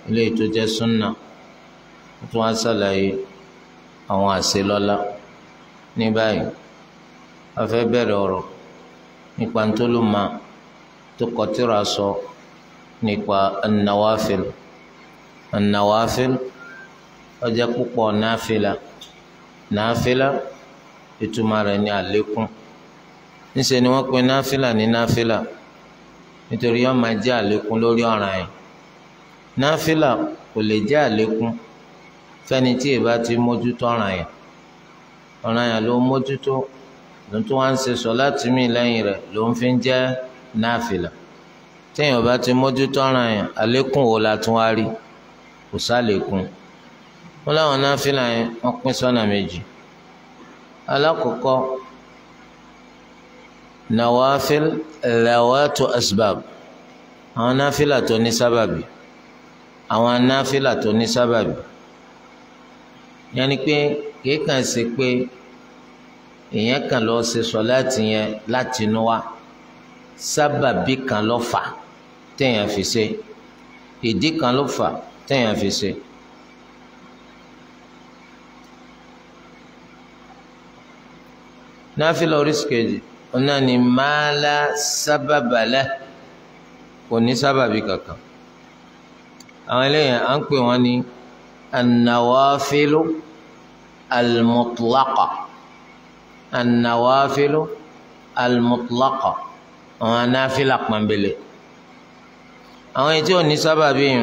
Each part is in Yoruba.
ilé tó jẹ́ súnà ó tún wá sàlàyé àwọn àṣelọ́lá ní báyìí a fẹ́ bẹ̀rẹ̀ ọ̀rọ̀ nípa ntólùmọ̀ tó kọtíra sọ nípa an-nawafil an-nawafil ó jẹ́ púpọ̀ náfìlà náfìlà ìtumọ̀ rẹ̀ ní àlékún níṣẹ́ ni wọ́n pe náfìlà ní náfìlà nítorí yóò máa jẹ́ àlékún lórí ọ̀ràn yẹn náfìlà kò lè jẹ́ àlékún fẹ́ni tí ìbá ti mójútó ọ̀ràn yẹn ọ̀ràn yẹn ló mójútó ló tún wá ń ṣe sọ láti mí lẹ́yìn rẹ̀ ló ń fi jẹ́ náfìlà téèyàn bá ti mójútó ọ̀ràn yẹn àlékún wo la tún wá rí kò sálékún wọn láwọn náfìlà yẹn wọ́n pín sọ́nà méjì alákọ̀ọ́kọ́ nawafil lawatu asbab àwọn náfìlà tó ní sábàbí àwọn náfìlà tó ní sábàbí yẹn ni pé kìí kàn ṣe pé èèyàn kan lọ ṣe sọláàtì yẹn láti inú wa sábàbí kan ló fà téèyàn fi ṣe ìdí kan ló fà téèyàn fi ṣe. náfìlà oríṣi kejì ọ̀nà ni máàlá sábàbàlẹ̀ kò ní sábàbí kankan àwọn eléyàn à ń pè wọ́n ní anáwáfílù almutlaqa anáwáfílù almutlaqa àwọn anáfílà pọ̀nbélé àwọn ètí ò ní sábàbí yìí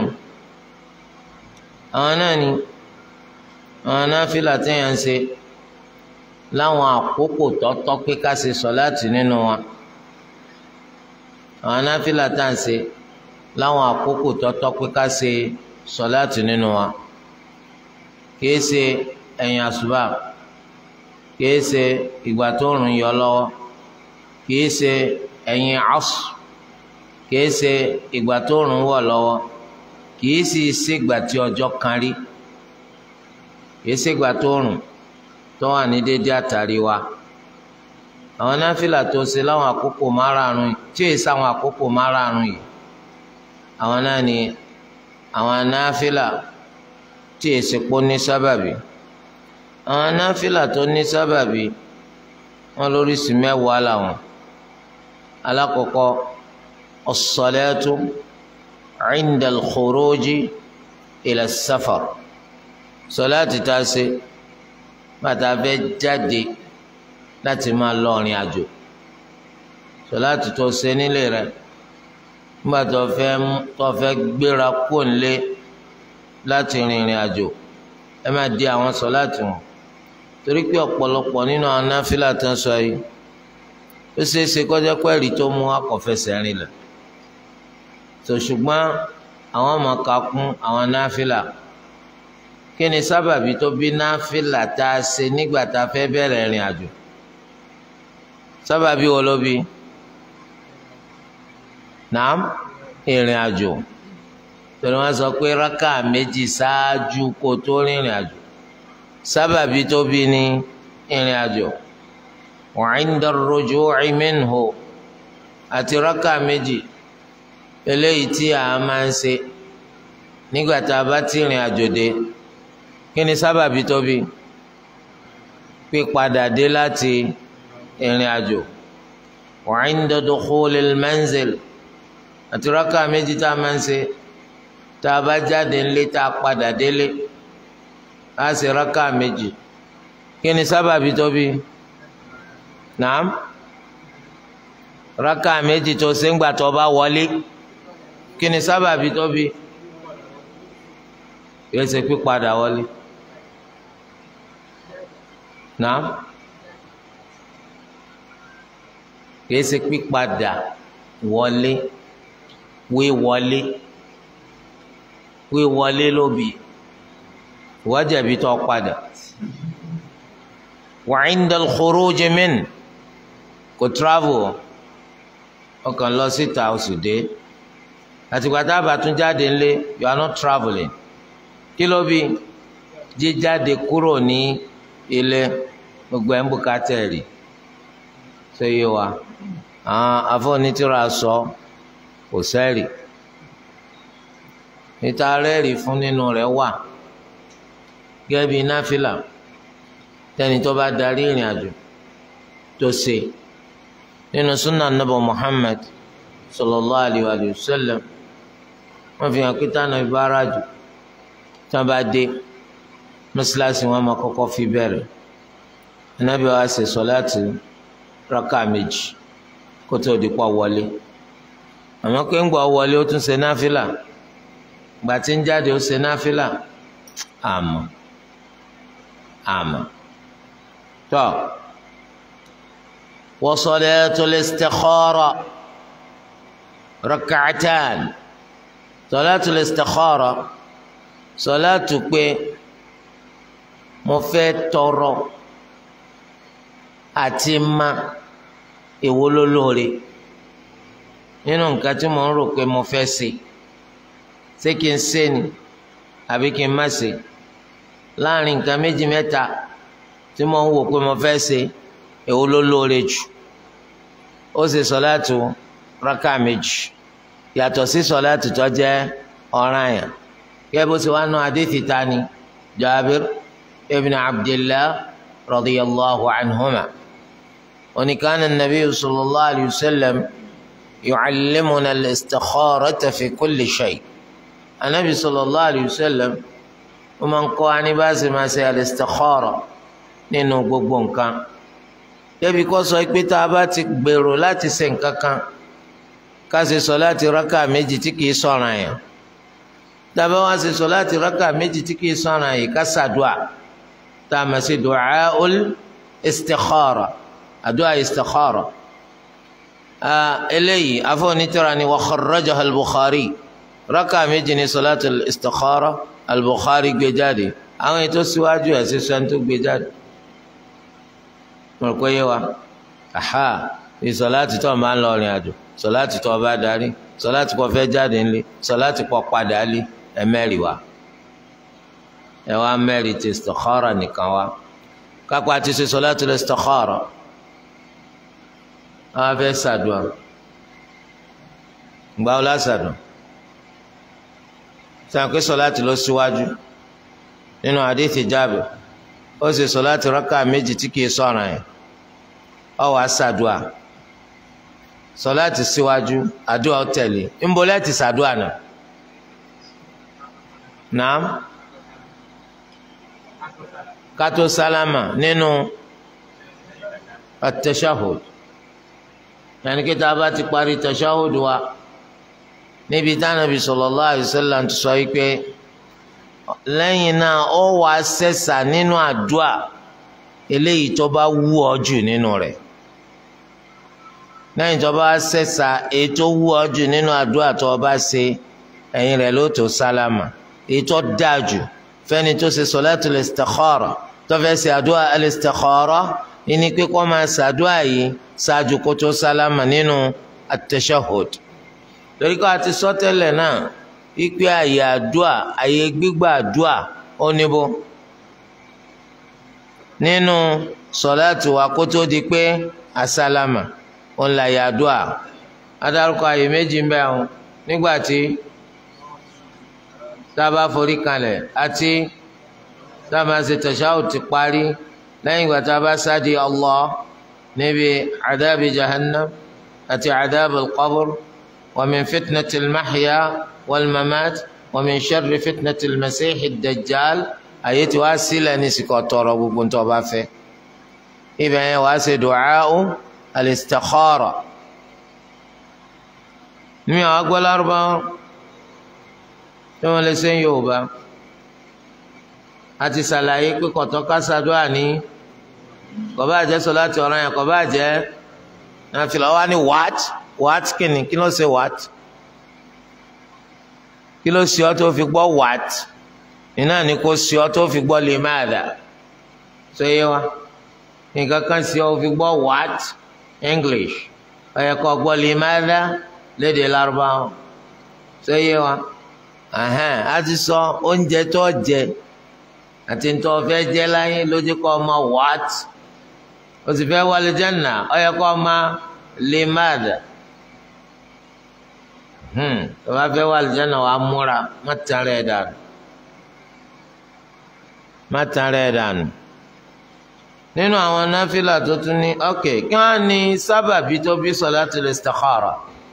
àwọn náà ni àwọn anáfílà téèyàn ń ṣe láwọn àkókò tọ́tọ́ pé ká ṣe sọ̀láàtì nínú wa àwọn anáfílà tá à ń ṣe láwọn àkókò tọ́tọ́ pé ká ṣe sọ̀láàtì nínú wa kìí ṣe ẹ̀yìn àṣùbà kìí ṣe ìgbà tó rùn yọ lọ́wọ́ kìí ṣe ẹ̀yìn asù kìí ṣe ìgbà tó rùn wọ̀ lọ́wọ́ kìí sì ṣègbà tí ọjọ́ kan rí kìí ṣègbà tó rùn tó wà ní dédé àtàrí wa àwọn náfìlà tó ṣe láwọn àkókò márààrún tí èsì àwọn àkókò márààrún yìí àwọn náà ni àwọn náfìlà tí èsì pọ̀ ní sábàbí àwọn náfìlà tó ní sábàbí wọn lóríṣi mẹ́wàá làwọn alákọ̀ọ́kọ́ as-salatu 'inda al-khuruji ila as-safar sọláàtì tá a ṣe bàtà fẹ́ jáde láti máa lọ ọ̀rìn àjò sọláàtì tó ṣe nílé rẹ nígbà tó fẹ́ tó fẹ́ gbéra kó nílé láti rìnrìn àjò ẹ máa di àwọn sọláàtì wọn torí pé ọ̀pọ̀lọpọ̀ nínú àwọn náfìlà tó ń sọ yìí ó ṣeé ṣe kọjá pẹ́ẹ́rì tó mú akọ̀fẹsẹ̀ rìn lẹ̀ tó ṣùgbọ́n àwọn ọmọ ká kún àwọn náfìlà kí ni sábàbí tó bí náfìlà tá a ṣe nígbà tá a fẹ́ bẹ̀rẹ̀ ìrìn àjò sábàbí wo ló bí nàám ìrìn àjò torí wọ́n sọ pé rákà méjì ṣáájú kó tó rìnrìn àjò sábàbí tó bí ní ìrìn àjò wa 'inda ar-ruju'i minhu àti rákà méjì eléyìí tí a máa ń ṣe nígbà tá a bá ti rìn àjò dé kí ni sábàbí tó bí pípadà dé láti ìrìn àjò wa 'inda dukhulil manzil àti rákà méjì tá a máa ń ṣe tá a bá jáde ńlé tá a padà délé á ṣe rákà méjì kí ni sábàbí tó bí nàám rákà méjì tó ṣe ń gbà tó bá wọlé kí ni sábàbí tó bí yóò ṣe pípadà wọlé náà kìí ṣe pípadà wọlé wíwọlé wíwọlé lóbi wájàbí tó padà wa 'inda al-khuruj min kò travel ọkàn lọ síta oṣù dé àtìgbà tá a bá tún jáde ńlé you are not travelling kí ló bí jíjáde kúrò ní ilé gbogbo ẹ̀ ń bùkátà rí ṣé yé wa àwọn afọ́nitìrà sọ kò sẹ́rì níta rẹ́ẹ̀rì fún nínú rẹ̀ wà gẹ́gẹ́ bí náfìlà tẹ́ni tó bá darí ìrìn àjò tó ṣe nínú sunnah nabọ Muhammad sallallahu alayhi wa sallam wọ́n fi hàn pé tánà ìbára jù tí wọ́n bá dé mọ́sálásí wọn máa kọ́kọ́ fi bẹ̀rẹ̀ Ànábì wa ṣe sọ̀láàtì rákà méjì kó tó di pọ̀ wọlé àmọ́ pé ń gbọ́ wọlé ó tún ṣe náfìlà gbà tí ń jáde ó ṣe náfìlà àmọ́ àmọ́ tọ́ wa salatul istikhara rak'atan salatul istikhara sọláàtù pé mo fẹ́ tọrọ àti ma èwo ló lóore nínú nǹkan tí mo ń rò pé mo fẹ́ ṣe ṣé kí n ṣe ni àbí kí n má ṣe láàrin nǹkan méjì mẹ́ta tí mo ń wò pé mo fẹ́ ṣe èwo ló lóore jù ó ṣe sọláàtù rákà méjì yàtọ̀ sí sọláàtù tó jẹ́ ọ̀ranyàn kẹ́bù tí wàá nù àdìsí tani Jabir ibn Abdillah radiyallahu anhuma oníkanna nabi sallallahu alayhi wa sallam yucallimuna al-istikharata fi kulli shay anabi sallallahu alayhi wa sallam wọ́n máa ń kọ́ aníbàásí máa ṣe al-istikhara nínú gbogbo nǹkan débi kó sọ pé tá a bá ti gbèrò láti ṣe nǹkan kan ká ṣe sọ láti rákà méjì tí kìí sọ̀ràn yẹn dábàá wá ṣe sọ láti rákà méjì tí kìí sọ̀ràn yìí ká ṣàdúà tá a máa ṣe du'aul istikhara àdúà istikhara eléyìí afọ́nitọ́ra ni wa kharrajaha al-Bukhari rákà méjì ní sọláàtì istikhara al-Bukhari gbé jáde àwọn ètò síwájú ẹ̀ ṣe sọ́n tó gbé jáde mo rò pé yé wa aha ìsọláàtì tó máa ń lọ rìn àjò sọláàtì tó bá darí sọláàtì kò fẹ́ jáde ńlẹ̀ sọláàtì kò padà lé ẹ̀mẹ́rì wa ẹ wá mẹ́rì ti istikhara nìkan wa kápá ti ṣe sọláàtì istikhara àwọn afẹ́ sàdùn gbà ó lásàdùn sàn pé sọláàtì lọ síwájú nínú àdìsí Jábìr ó sì sọláàtì rákà méjì tí kìí sọ̀ràn yẹn ó wá sàdùà sọláàtì síwájú àdúrà ó tẹ̀lé ńbọlẹ́tì sàdùà náà nàám kátó sálámà nínú at-tashahhud yàní kí tá a bá ti parí tashahhud wa níbi tánàbí sallallahu alaihi wasallam ti sọ yìí pé lẹ́yìn náà ó wà sẹ́sà nínú àdúà eléyìí tó bá wú ọ jù nínú rẹ̀ lẹ́yìn tó bá sẹ́sà èyí tó wú ọ jù nínú àdúà tó o bá ṣe ẹ̀yìn rẹ̀ ló tó sálámà èyí tó dáa jù fẹ́ni tó ṣe salatul istikhara tó fẹ́ ṣe àdúà al-istikhara ìní pé kó máa ṣàdúà yìí ṣáájú kó tó sálámà nínú at-tashahhud torí ká ti sọ tẹ́lẹ̀ náà ipe àyè àdúà àyè gbígbà àdúà ó níbo nínú sọláàtì wa kó tó di pé àsálámà ó ń la àyè àdúà adarúkọ àyè méjì ń bẹ àwọn nígbà tí tábà forí kalẹ̀ àti tábà ṣe tashahhud ti parí lẹ́yìn ìgbà tábà sáde Allah níbi àdábì jahannam àti àdábì al-qabr. ومن فتنة المحيا والممات ومن شر فتنة المسيح الدجال أيتي واسلة نسكو تورو بنتو بافي إذا واسي دعاء الاستخارة نمي أقوى أربعة ثم لسين يوبا àti ṣàlàyé pé kọ̀tọ́ ká ṣàdúrà ní kò bá jẹ́ sọ̀láàtì ọ̀ràn yẹn kò bá jẹ́ nàfìlà wá ní what what kìnnì kí ló ṣe what kí ló ṣe ọ tó fi gbọ́ what iná ni kò ṣe ọ tó fi gbọ́ lè má dà ṣe yé wa nǹkan kan ṣe ọ fi gbọ́ what English ó yẹ kó gbọ́ lè má dà lédè Lárúbáwá ṣe yé wa a ti sọ oúnjẹ tó jẹ àti tó fẹ́ jẹ láyé lójú kọ́ ọmọ what o sì fẹ́ wọlé Jánnà ó yẹ kó ọmọ lè má dà tó bá fẹ́ wà àlùjáná wàá múra má tán rẹ̀ dànù má tán rẹ̀ dànù nínú àwọn náfìlà tó tún ní ok kí wọ́n ní sábàbí tó bí salatul istikhara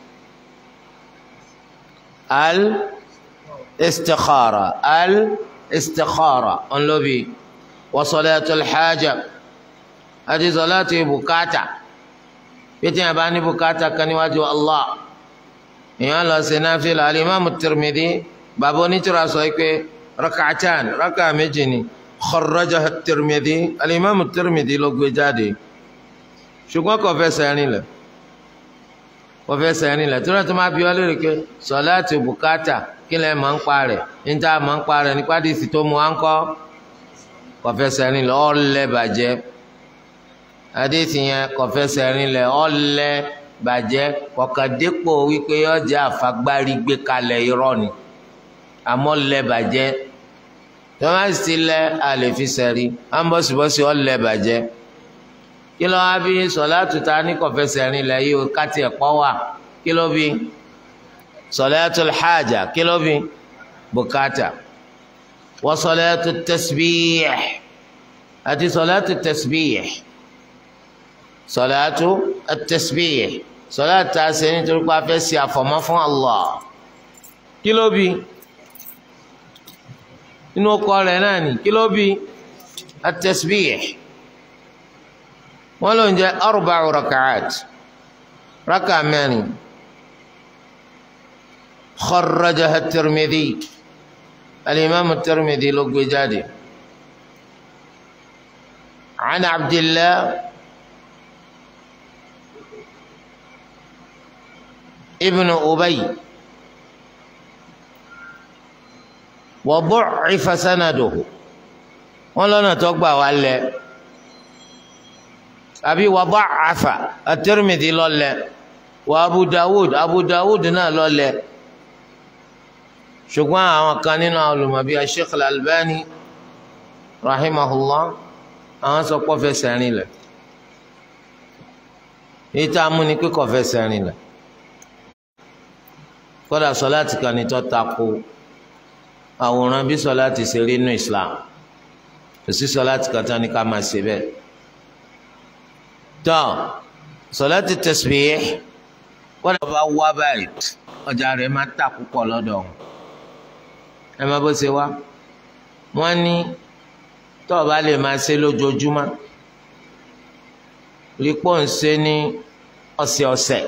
al istikhara al istikhara ọ̀nlọ́bi wa salatul haja àti salatu bùkátà pété yẹn bá ní bùkátà kan níwájú Allah èèyàn lọ sí náfìlà alimami Tirmidhi bàbá onítìrà sọ pé rak'atan rak'a méjì ni kharrajaha Tirmidhi alimami Tirmidhi ló gbé jáde ṣùgbọ́n kò fẹsẹ̀ rìn lẹ̀ kò fẹsẹ̀ rìn lẹ̀ tí wọ́n ti máa bí wọ́n lórí pé sọ̀láàtì bùkátà kí lẹ́ máa ń pa rẹ̀ níta máa ń pa rẹ̀ nípa dìísì tó mu à ń kọ́ kò fẹsẹ̀ rìn lẹ̀ ọ̀lẹ́ bàjẹ́ adéètì yẹn kò fẹsẹ̀ rìn lẹ̀ ọ̀lẹ́ bàjẹ́ kọ̀kàdépò wípé ọjà àfagbárí gbé kalẹ̀ irọ́ ni àmọ́ lẹ́ bàjẹ́ tọ́másì lẹ́ àlè fi sẹ̀rí ambọ̀sibọ́sì ọ̀lẹ́ bàjẹ́ kí ló wá bí sọ̀láàtù ta ní kọ̀fẹ́sẹ̀ rìn lẹ̀ yìí káti ẹ̀pọ̀ wà kí ló bí sọ̀láàtù hájà kí ló bí bùkátà wọ́n sọ̀láàtù tẹ̀sibíyẹ̀ àti sọ̀láàtù tẹ̀sibíyẹ̀ sọ̀láàtù tẹ̀sibíyẹ̀ sọ̀láàtù ta ṣe nítorí pé a fẹ́ ṣe àfọ̀mọ́ fún Allah kí ló bí inú ọkọ rẹ̀ náà ní kí ló bí at-tasbih wọ́n ló ń jẹ́ arba'u raka'at raka mẹ́rin kharrajaha at-Tirmidhi al-imam at-Tirmidhi ló gbé jáde an Abdillah ibn Ubay wa du'ifa sanaduhu wọ́n lọ́nà tó gbà wá lẹ̀ àbí wa da'afa at-Tirmidhi lọ́lẹ̀ wa Abu Dawud Abu Dawud náà lọ́lẹ̀ ṣùgbọ́n àwọn kan nínú àwọn olùmọ̀bí Sheikh Al-Albani rahimahullah àwọn sọ pé fẹsẹ̀ rìn lẹ̀ èyí tá a mú ni pé kò fẹsẹ̀ rìn lẹ̀ kódà sọláàtì kan ní tó takò àwòrán bí sọláàtì ṣe rí nínú Islam kò sí sọláàtì kan tán ní ká máa ṣe bẹ́ẹ̀ tọ́ sọláàtì tasbih kódà bá wá báyìí ọjà rẹ̀ máa tà púpọ̀ lọ́dọ̀ wọn ẹ má bó ṣe wá wọ́n ní tó o bá lè máa ṣe lójoojúmọ́ rí pọ́ ń ṣe ní ọ̀sẹ̀ọ̀sẹ̀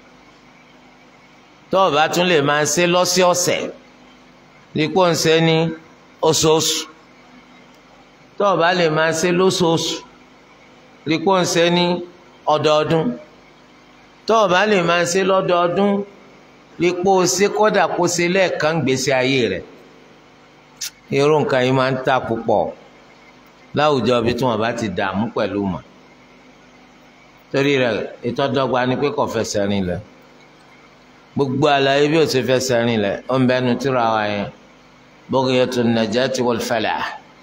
tó o bá tún lè máa ṣe lọ́sẹ̀ọ̀sẹ̀ rí pọ́ ń ṣe ní oṣooṣù tó o bá lè máa ṣe lóṣooṣù rí pọ́ ń ṣe ní ọdọọdún tó o bá lè máa ṣe lọ́dọọdún rí pọ́ ṣe kọ́dà kó ṣe lẹ́ẹ̀kan gbèsè ayé rẹ̀ irú nǹkan yìí máa ń tà púpọ̀ láwùjọ bí tí wọn bá ti dààmú pẹ̀lú mọ̀ torí rẹ̀ ìtọ́dọ́gba ni pé kò fẹsẹ̀ rìn lẹ̀ gbogbo àlàyé bí ó ti fẹsẹ̀ rìn lẹ̀ ó ń bẹnu tíra wa yẹn Bughyatul Najati wal Falah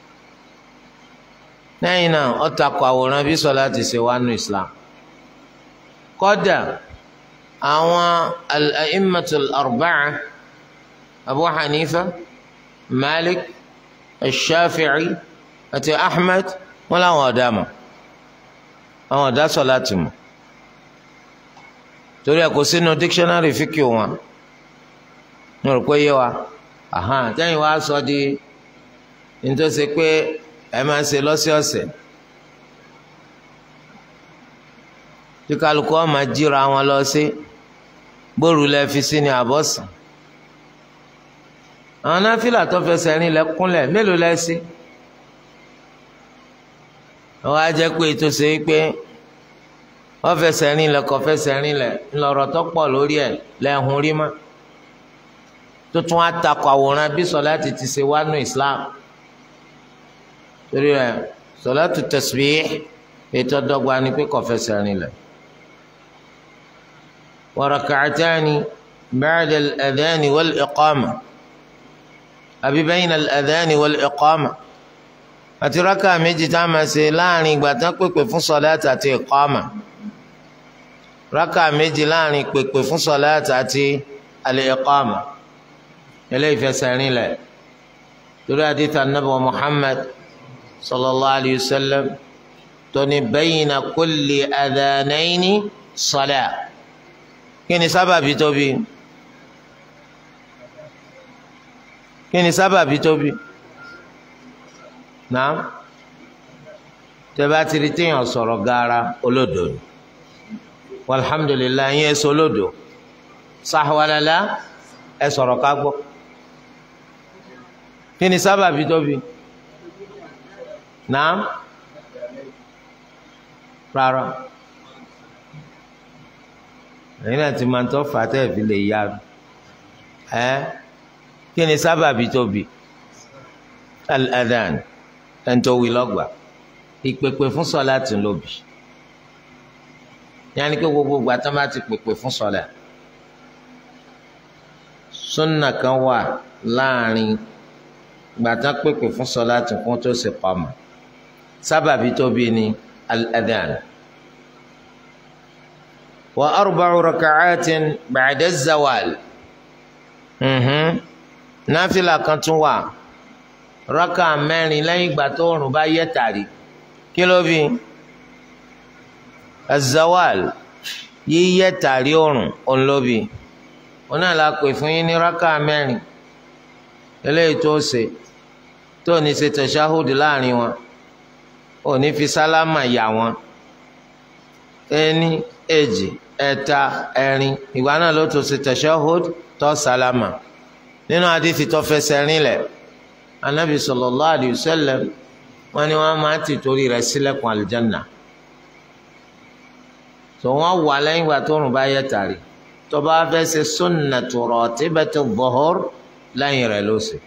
lẹ́yìn náà ó takò àwòrán bí sọlá ti ṣe wá nù Islam kọ́dà àwọn al-a'immatul arba'a Abu Hanifa Malik al-Shafi'i àti Ahmed wọn làwọn ọ̀dà mọ̀ àwọn ọ̀dà sọ láti mọ̀ torí ẹ̀ kò sínú dictionary fíkì wọn ní rò pé yé wa tẹ́yìn wá sọ di nítòsí pé ẹ máa ń ṣe lọ́sọ̀ọ̀sẹ̀ tí kálukú ọ̀ máa jíra wọn lọ sí bóòrù lẹ́ fi sí ní àbọ̀sán àwọn náfìlà tó fẹsẹ̀ rìn lẹ́kúnlẹ̀ mélòó lẹ́sí wọ́n á jẹ́ pé tó ṣe pé wọ́n fẹsẹ̀ rìn lẹ̀ kọ́ fẹsẹ̀ rìn lẹ̀ ńlọrọ̀ tó pọ̀ lórí ẹ̀ lẹ́hùn rí mọ́ tó tún á takọ̀ àwòrán bí sọláàtì ti ṣe wá nù Islam torí ẹ̀ sọláàtì tasbih ètò ọ̀dọ́gba ni pé kọ́ fẹsẹ̀ rìn lẹ̀ wa rak'atani ba'da al-adhani wal-iqama àbí bayna al-adhani wal-iqama àti rákà méjì tá a máa ṣe láàrin ìgbà tán pèpè fún sọláàtì àti ìkọ́mà rákà méjì láàrin pèpè fún sọláàtì àti al-iqama eléyìí fẹsẹ̀ rìn lẹ̀ torí àdìtà nàbà Muhammad sallallahu alayhi wa sallam tóní bayna kulli adhanayni salat kí ni sábàbí tóbi kí ni sábàbí tóbi náà tẹ́bá ti rí téèyàn sọ̀rọ̀ gaara olódò ni walhamdulilayi yẹn sọ olódò sahwalala ẹ sọ̀rọ̀ ká gbọ́ kí ni sábàbí tóbi náà rárá ẹ̀yin náà ti máa ń tọ́ fàtẹ́ fi lè yá ẹ kí ni sábàbí tóbi al-adhan ẹ̀ ń tó wí lọ́gbàá ìpèpè fún sọlá tún lóbi yanni pé gbogbo ìgbà tó bá ti pèpè fún sọlá sunna kan wà láàrin ìgbà tó pèpè fún sọlá tún kún tó sì pamọ́ sábàbí tóbi ni al-adhan wa arba'u raka'atin ba'da zawal náfìlà kan tún wà rákà mẹ́rin lẹ́yìn ìgbà tó òrùn bá yẹ tàrí kí ló bí azawal yíyẹ tàrí òrùn ònlóbi òun náà la pè fún yín ní rákà mẹ́rin eléyìí tó ṣe tó ní ṣe tẹ̀síáhùdù láàrin wọn ò ní fi sálámà yà wọn ẹni èjì ẹ̀ta ẹ̀rin ìgbà náà ló tó ṣe tẹ̀síáhùdù tó sálámà nínú àdìsí tó fẹsẹ̀ rinlẹ̀ anabi sallallahu alayhi wa sallam wọ́n ní wọ́n máa ti torí rẹ̀ ṣílẹ̀kùn àlùjánnà tó wọ́n wà lẹ́yìn ìgbà tó rùn bá yẹ tàrí tó bá fẹ́ ṣe sunnatu ratibati dhuhur lẹ́yìn rẹ̀ ló ṣe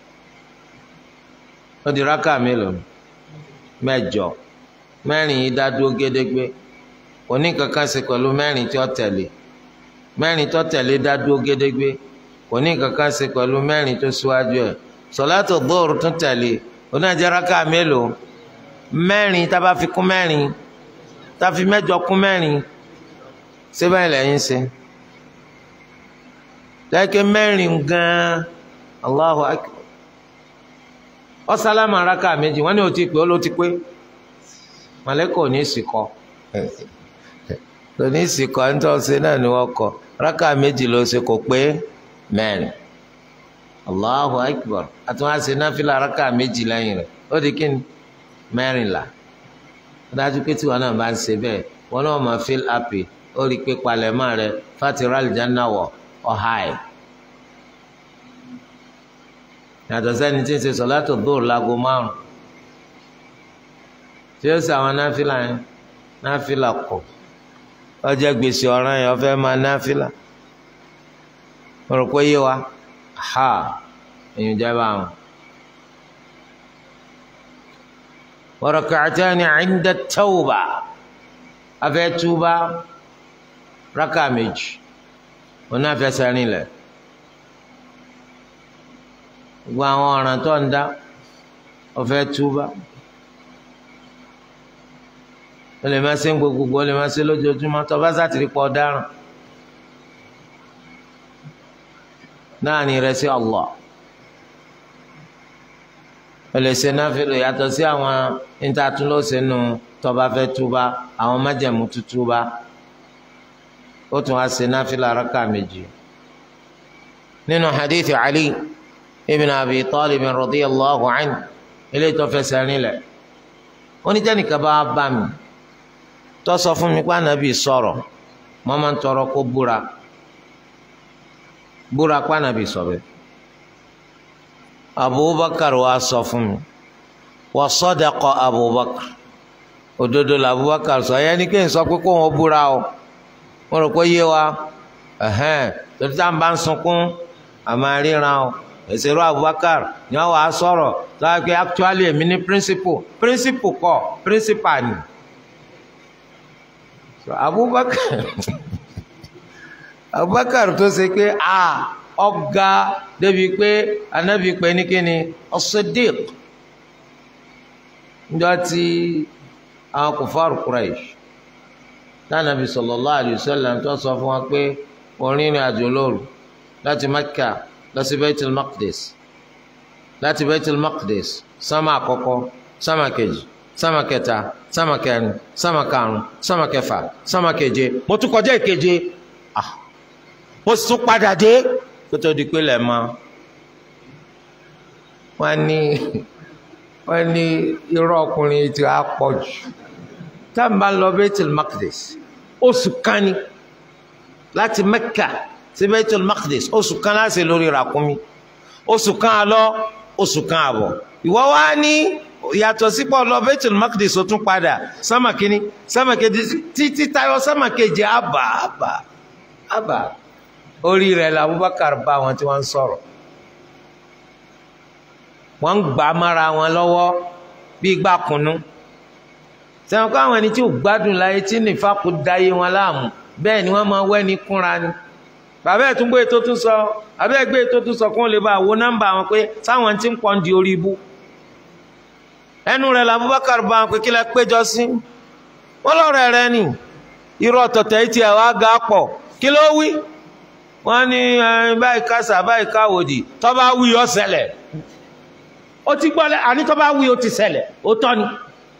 ó di rákà mélòó mẹ́jọ mẹ́rin yìí dá dúró gédégbé òní kankan ṣe pẹ̀lú mẹ́rin tí ó tẹ̀lé mẹ́rin tó tẹ̀lé dá dúró gédégbé òní kankan ṣe pẹ̀lú mẹ́rin tó síwájú ẹ̀ sọ̀látò dhuhur tún tẹ̀lé onájàrákà mélòó mẹ́rin tábà fi kún mẹ́rin táfi mẹ́jọ kún mẹ́rin síbẹ̀ lẹ́yìn ṣe lẹ́kẹ́ mẹ́rin gan-an Allahu akbar ọ̀sálámà rákà méjì wọ́n ní o ti pé ó ló ti pé mọ̀lẹ́kọ̀ ní ìsìkọ́ lóní ìsìkọ́ nítorí ṣe náà ni wọ́n kọ́ rákà méjì ló ṣe kò pé mẹ́rin allahu akbar àtúnwá ṣe náfìlà rákà méjì lẹ́yìn rẹ̀ ó di kíni mẹ́rìnlá ó dájú pé tiwọn náà bá ń ṣe bẹ́ẹ̀ wọn náà máa feel happy ó rí i pé palẹ̀mọ́ rẹ̀ fatira aljanna wọ̀ ọ̀há ẹ̀. yàtọ̀ sẹ́ni tí ń ṣe sọ̀látò dóòrò láago márùn tí ó ṣe àwọn náfìlà yẹn náfìlà kọ̀ ọjọ́ gbèsè ọ̀ràn yẹn ó fẹ́ máa náfìlà mo rò pé yé wa ha èyàn jẹba àwọn. wa rak'atani 'inda at-tawba afẹ́ túbá rákà méjì wọn náà fẹsẹ̀ rinlẹ̀ gbogbo àwọn ọ̀ràn tó ń dá ọfẹ́ túbá o lè má ṣe ń gbogbo o lè má ṣe lójoojúmọ́ tó bá sátìrí pọ̀ dáràn. láàrin rẹ sí Allah ẹlẹsẹ náfìlì yàtọ̀ sí àwọn intatúlọsẹ nù tọba fẹ́ túbá àwọn májẹ̀mú tútúbá ó tún wá ṣe náfìlì araka méjì nínú hadith Ali ibn Abi Talib radiyallahu anhu ilé ìtọ́fẹsẹ̀ rinlẹ̀ oníjẹ́nìkan bá bá mi tó sọ fún mi pé ànábì sọ̀rọ̀ mo máa ń tọrọ kó búra búra pànàbì sọ̀bẹ̀ abubakar wa sọ fún mi wa sadaqa abubakar òdodo la abubakar sọ yẹn ni kí n sọ pé kó wọn búra o mo rò pé yé wa ẹhẹn torí tá à ń bá ń sunkún àmà ríran o èsèrò abubakar ni wọn wàá sọ̀rọ̀ lọ́wọ́ pé actually èmi ní principle principle kọ́ principal ni so abubakar abubakar tó ṣe pé a ọ̀gá débi pé anabi pé ní kíni as-Siddiq njọ tí àwọn kòfàrù Quraysh tánàbí sallallahu alayhi wa sallam tó sọ fún wa pé orin ìrìn àjò lóru láti Mẹ́kà lọ sí Baitul Maqdis láti Baitul Maqdis sámà àkọ́kọ́ sámà kejì sámà kẹta sámà kẹrin sámà karùn sámà kẹfà sámà keje mo tún kọjá ìkeje ah mo sì tún padà dé kótó di pé lẹ́ẹ̀ máa wọ́n ní wọ́n ní irọ́ ọkùnrin tí a pọ̀ jù tá a bá lọ Baitul Maqdis oṣù kan ni láti Mẹ́kà sí Baitul Maqdis oṣù kan láti lórí ràkúnmí oṣù kan àlọ oṣù kan àbọ̀ ìwọ wá ní yàtọ̀ sípò lọ Baitul Maqdis ó tún padà sámà kínní sámà kejì títí tayọ sámà kejì àbà àbà àbà orí rẹ̀ la Abubakar bá wọn tí wọ́n ń sọ̀rọ̀ wọ́n ń gbà mára wọn lọ́wọ́ bí gbà kùnú sẹ́wọ̀n kó àwọn ẹni tí ò gbádùn láyé tí nìfà kò dáyé wọn láàmú bẹ́ẹ̀ ni wọ́n máa wẹ́ni kúnra ni bàbá ẹ̀ tún gbé tó tún sọ bàbá ẹ̀ gbé tó tún sọ kó lè bá wo nọ́mbà wọn pé sáwọn tí ń pọ̀ ń di orí ibú ẹnu rẹ̀ làbúbákàr bá wọn pé kí lẹ péjọ sí wọn lọ́rọ̀ rẹ̀ ni irú ọ̀tọ̀tẹ̀ yìí tiẹ̀ wá ga pọ̀ kí ló wí wọ́n ní báyìí kásá báyìí káwòdì tó bá wí ó ṣẹlẹ̀ ó ti gbọ́ lẹ́ àní tó bá wí ó ti ṣẹlẹ̀ ó tọ́ ni.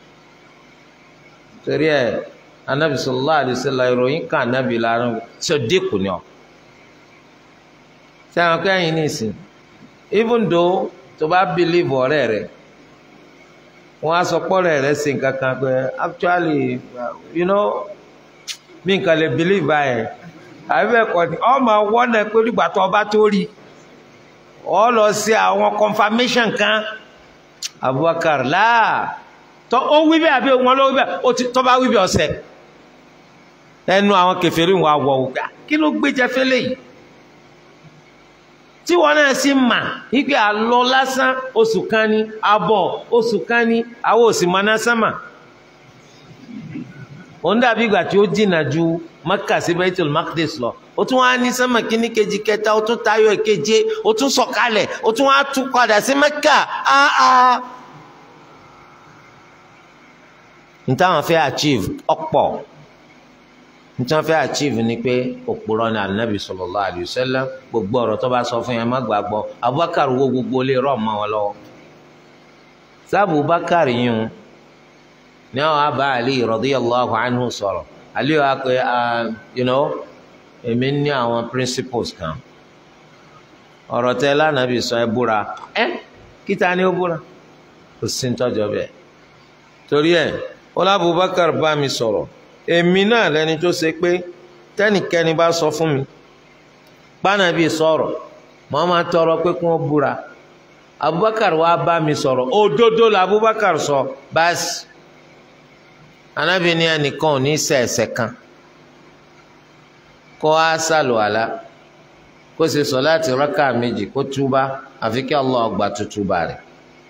torí ẹ anabi sallallahu alaihi wasallam ìròyìn kan anabi lárùn ṣe dínkù ni ọ. sẹ́wọ̀n kẹ́yìn nìsín even though tó bá believe ọ̀rẹ́ rẹ̀ wọ́n á sọ pọ́rẹ́ rẹ̀ sí nǹkan kan pé actually you know mi nǹkan lè believe báyẹn àbí bẹ́ẹ̀ kọ́ ni ọmọ wọ́nà pé nígbà tó ọba tó rí ọ lọ sí àwọn confirmation kan Abubakar láà tó ó wí bẹ́ẹ̀ àbí wọn ló wí bẹ́ẹ̀ tó bá wí bẹ́ẹ̀ ọ̀sẹ̀ ẹnu àwọn kèfèrí wọn àwọ̀ ògbà kí ló gbé jẹ fẹ́lẹ̀ yìí tí wọn náà sì mà wípé àlọ lásán oṣù kan ní abọ̀ oṣù kan ní àwọn òsì mọ́ná sánmà òun dàbí ìgbà tí ó jìnnà ju Mẹ́kà sí Baitul Maqdis lọ ó tún wá ní sánmà kíní kejì kẹta ó tún tayọ ìkeje ó tún sọ̀kalẹ̀ ó tún wá tún padà sí Mẹ́kà áá. nítawọn fẹ́ achieve ọ̀pọ̀ nítawọn fẹ́ achieve ni pé òpùrọ̀ ní Ànábì sallallahu alaihi wasallam gbogbo ọ̀rọ̀ tó bá sọ fún yẹn má gbàgbọ́ Abubakar wo gbogbo lè rọ̀ mọ́ wọn lọ́wọ́ sábà Abubakar yìí ní àwọn abá Ali radiyallahu anhu sọ̀rọ̀ Ali wa pé you know èmi ní àwọn principles kan ọ̀rọ̀ tẹ lánàbì sọ ẹ búra ẹ kíta ni ó búra kò sí nítọ́jọ́ bẹ́ẹ̀ torí ẹ̀ ọlá Abubakar bá mi sọ̀rọ̀ èmi náà lẹni tó ṣe pé tẹ́nìkẹ́ni bá sọ fún mi pánàbì sọ̀rọ̀ mọ́ máa tọrọ pé kí wọ́n búra Abubakar wa bá mi sọ̀rọ̀ òdodo la Abubakar sọ báàsì Ànábì ní ẹnìkan ò ní ṣẹ̀ ẹ̀ṣẹ̀ kan kó a sàlùwàlá kó ṣe sọ̀láàtì rákà méjì kó túbá àfi kí Allah gba tútúbà rẹ̀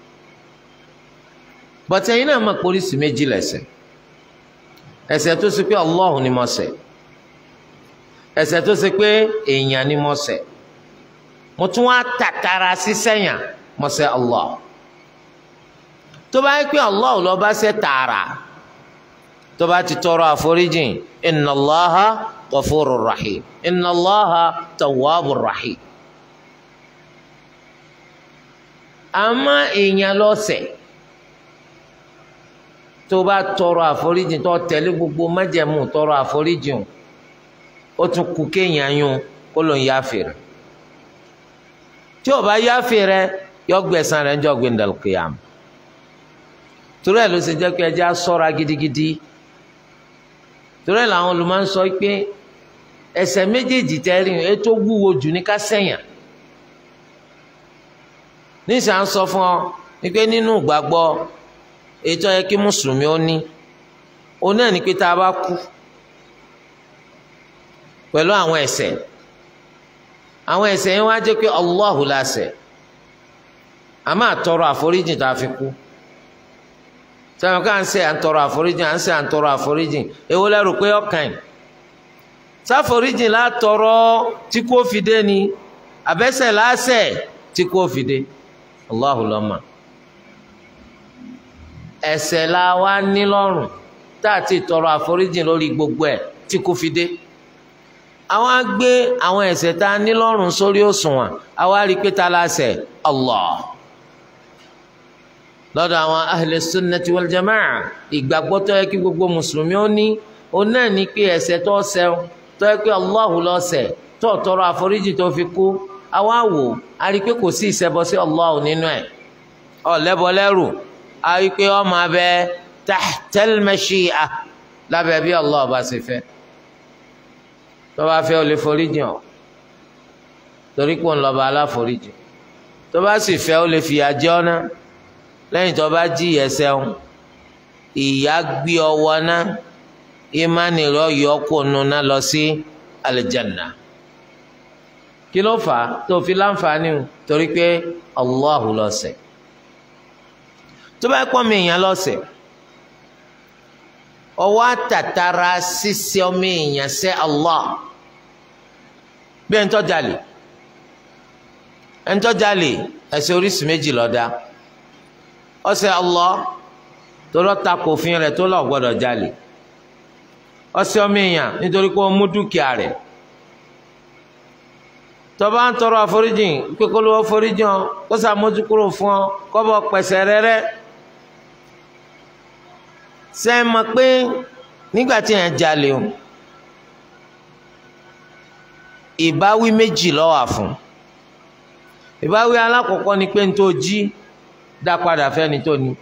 bọ́tẹ́ yín náà mọ̀ pólísì méjì lẹ́ṣẹ̀ ẹ̀ṣẹ̀ tó ṣe pé Allah ni mo ṣẹ̀ ẹ̀ṣẹ̀ tó ṣe pé èèyàn ni mo ṣẹ̀ mo tún wá tàkàrà sí sẹ́yìn mo ṣẹ̀ Allah tó bá yẹ pé Allah ló bá ṣẹ̀ tààrà tó bá ti tọrọ àforíjìn inna Allaha ghafurur rahim inna Allaha tawwabur rahim àmọ́ èèyàn ló ṣẹ̀ tó bá tọrọ àforíjìn tó tẹ̀lé gbogbo májẹ̀mú tọrọ àforíjìn ó tún kú kéèyàn yún kó ló ń yáfè rẹ̀ tí ò bá yáfè rẹ̀ yọ gbẹ̀san rẹ̀ ń jọ gbẹndàlùkìyàm torí ẹ̀ ló ṣe jẹ́ pé ẹjẹ́ á ṣọ́ra gidigidi torí ẹ̀ làwọn olùmọ̀ ń sọ pé ẹ̀ṣẹ̀ méjèèjì tẹ́rìn ètò wúwo jù ní ká sẹ̀yàn níṣà ń sọ fún ọ wípé nínú ìgbàgbọ́ ètò yẹ kí mùsùlùmí ó ní ó náà ní pé tá a bá kú pẹ̀lú àwọn ẹ̀ṣẹ̀ àwọn ẹ̀ṣẹ̀ yẹn wá jẹ́ pé Allahu la ṣẹ̀ a máa tọrọ àforíjì tá a fi kú sẹ́wọ̀n ká ń ṣe à ń tọrọ àforíjì à ń ṣe à ń tọrọ àforíjì èwo lẹ́rù pé ọkàn yìí sáforíjì látọrọ tí kò fi dé ni àbẹ́sẹ̀ láṣẹ̀ tí kò fi dé Allahu lọ́mọ ẹ̀ṣẹ̀ la wá ní lọ́rùn tá a ti tọrọ àforíjì lórí gbogbo ẹ̀ tí kò fi dé àwọn á gbé àwọn ẹ̀ṣẹ̀ tá a ní lọ́rùn sórí òṣùwọ̀n àwa rí i pé ta la ṣẹ̀ Allah lọ́dọ̀ àwọn ahli sunnati wal jamaa ìgbàgbọ́ tó yẹ kí gbogbo mùsùlùmí ó ní ó náà ní pé ẹ̀ṣẹ̀ tó ṣẹ̀ tó yẹ pé Allahu ló ṣẹ̀ tó tọrọ àforíjì tó fi kú àwa wò á rí i pé kò sí ìṣẹbọ sí Allahu nínú ẹ̀ ọ̀lẹ́bọ lẹ́rù á rí i pé ó máa bẹ tahtal mashi'a lábẹ́ bí Allah bá ṣe fẹ́ tó bá fẹ́ ó lè foríjì hàn torí pé òun lọ́ba aláforíjì tó bá sì fẹ́ ó lè fìyà jẹ ọ́ náà lẹ́yìn tó bá jí ẹsẹ̀ ń ìyá gbé ọwọ́ náà ìmánì rẹ̀ yọ kó nuna lọ sí alìjànà kí ló fà á tó fi láǹfààní o torí pé Allahu lọ́sẹ̀ tó bá pọ́n mi èèyàn lọ́sẹ̀ ọwọ́ àtàtàrà ṣíṣe ọmọ èèyàn sẹ́ Allah bí ẹni tó jalè ẹni tó jalè ẹ̀ṣẹ̀ oríṣìí méjì ló dá ọsẹ Allah torọ ta kò fin rẹ̀ tó lọ gbọ́dọ̀ jalè ọsẹ ọmọ èèyàn nítorí pé ó mú dúkìá rẹ̀ tọba ń tọrọ àforíjìn kíkọlù àforíjìn ọ kó sàmójúkúrò fún ọ kọbọ pẹsẹ rẹrẹ ṣe é mọ̀ pé nígbà tí yẹn jalè o ìbáwí méjì ló wà fún ìbáwí alákọ̀ọ́kọ́ ni pé n tó jí dá padà fẹ́ni tó ní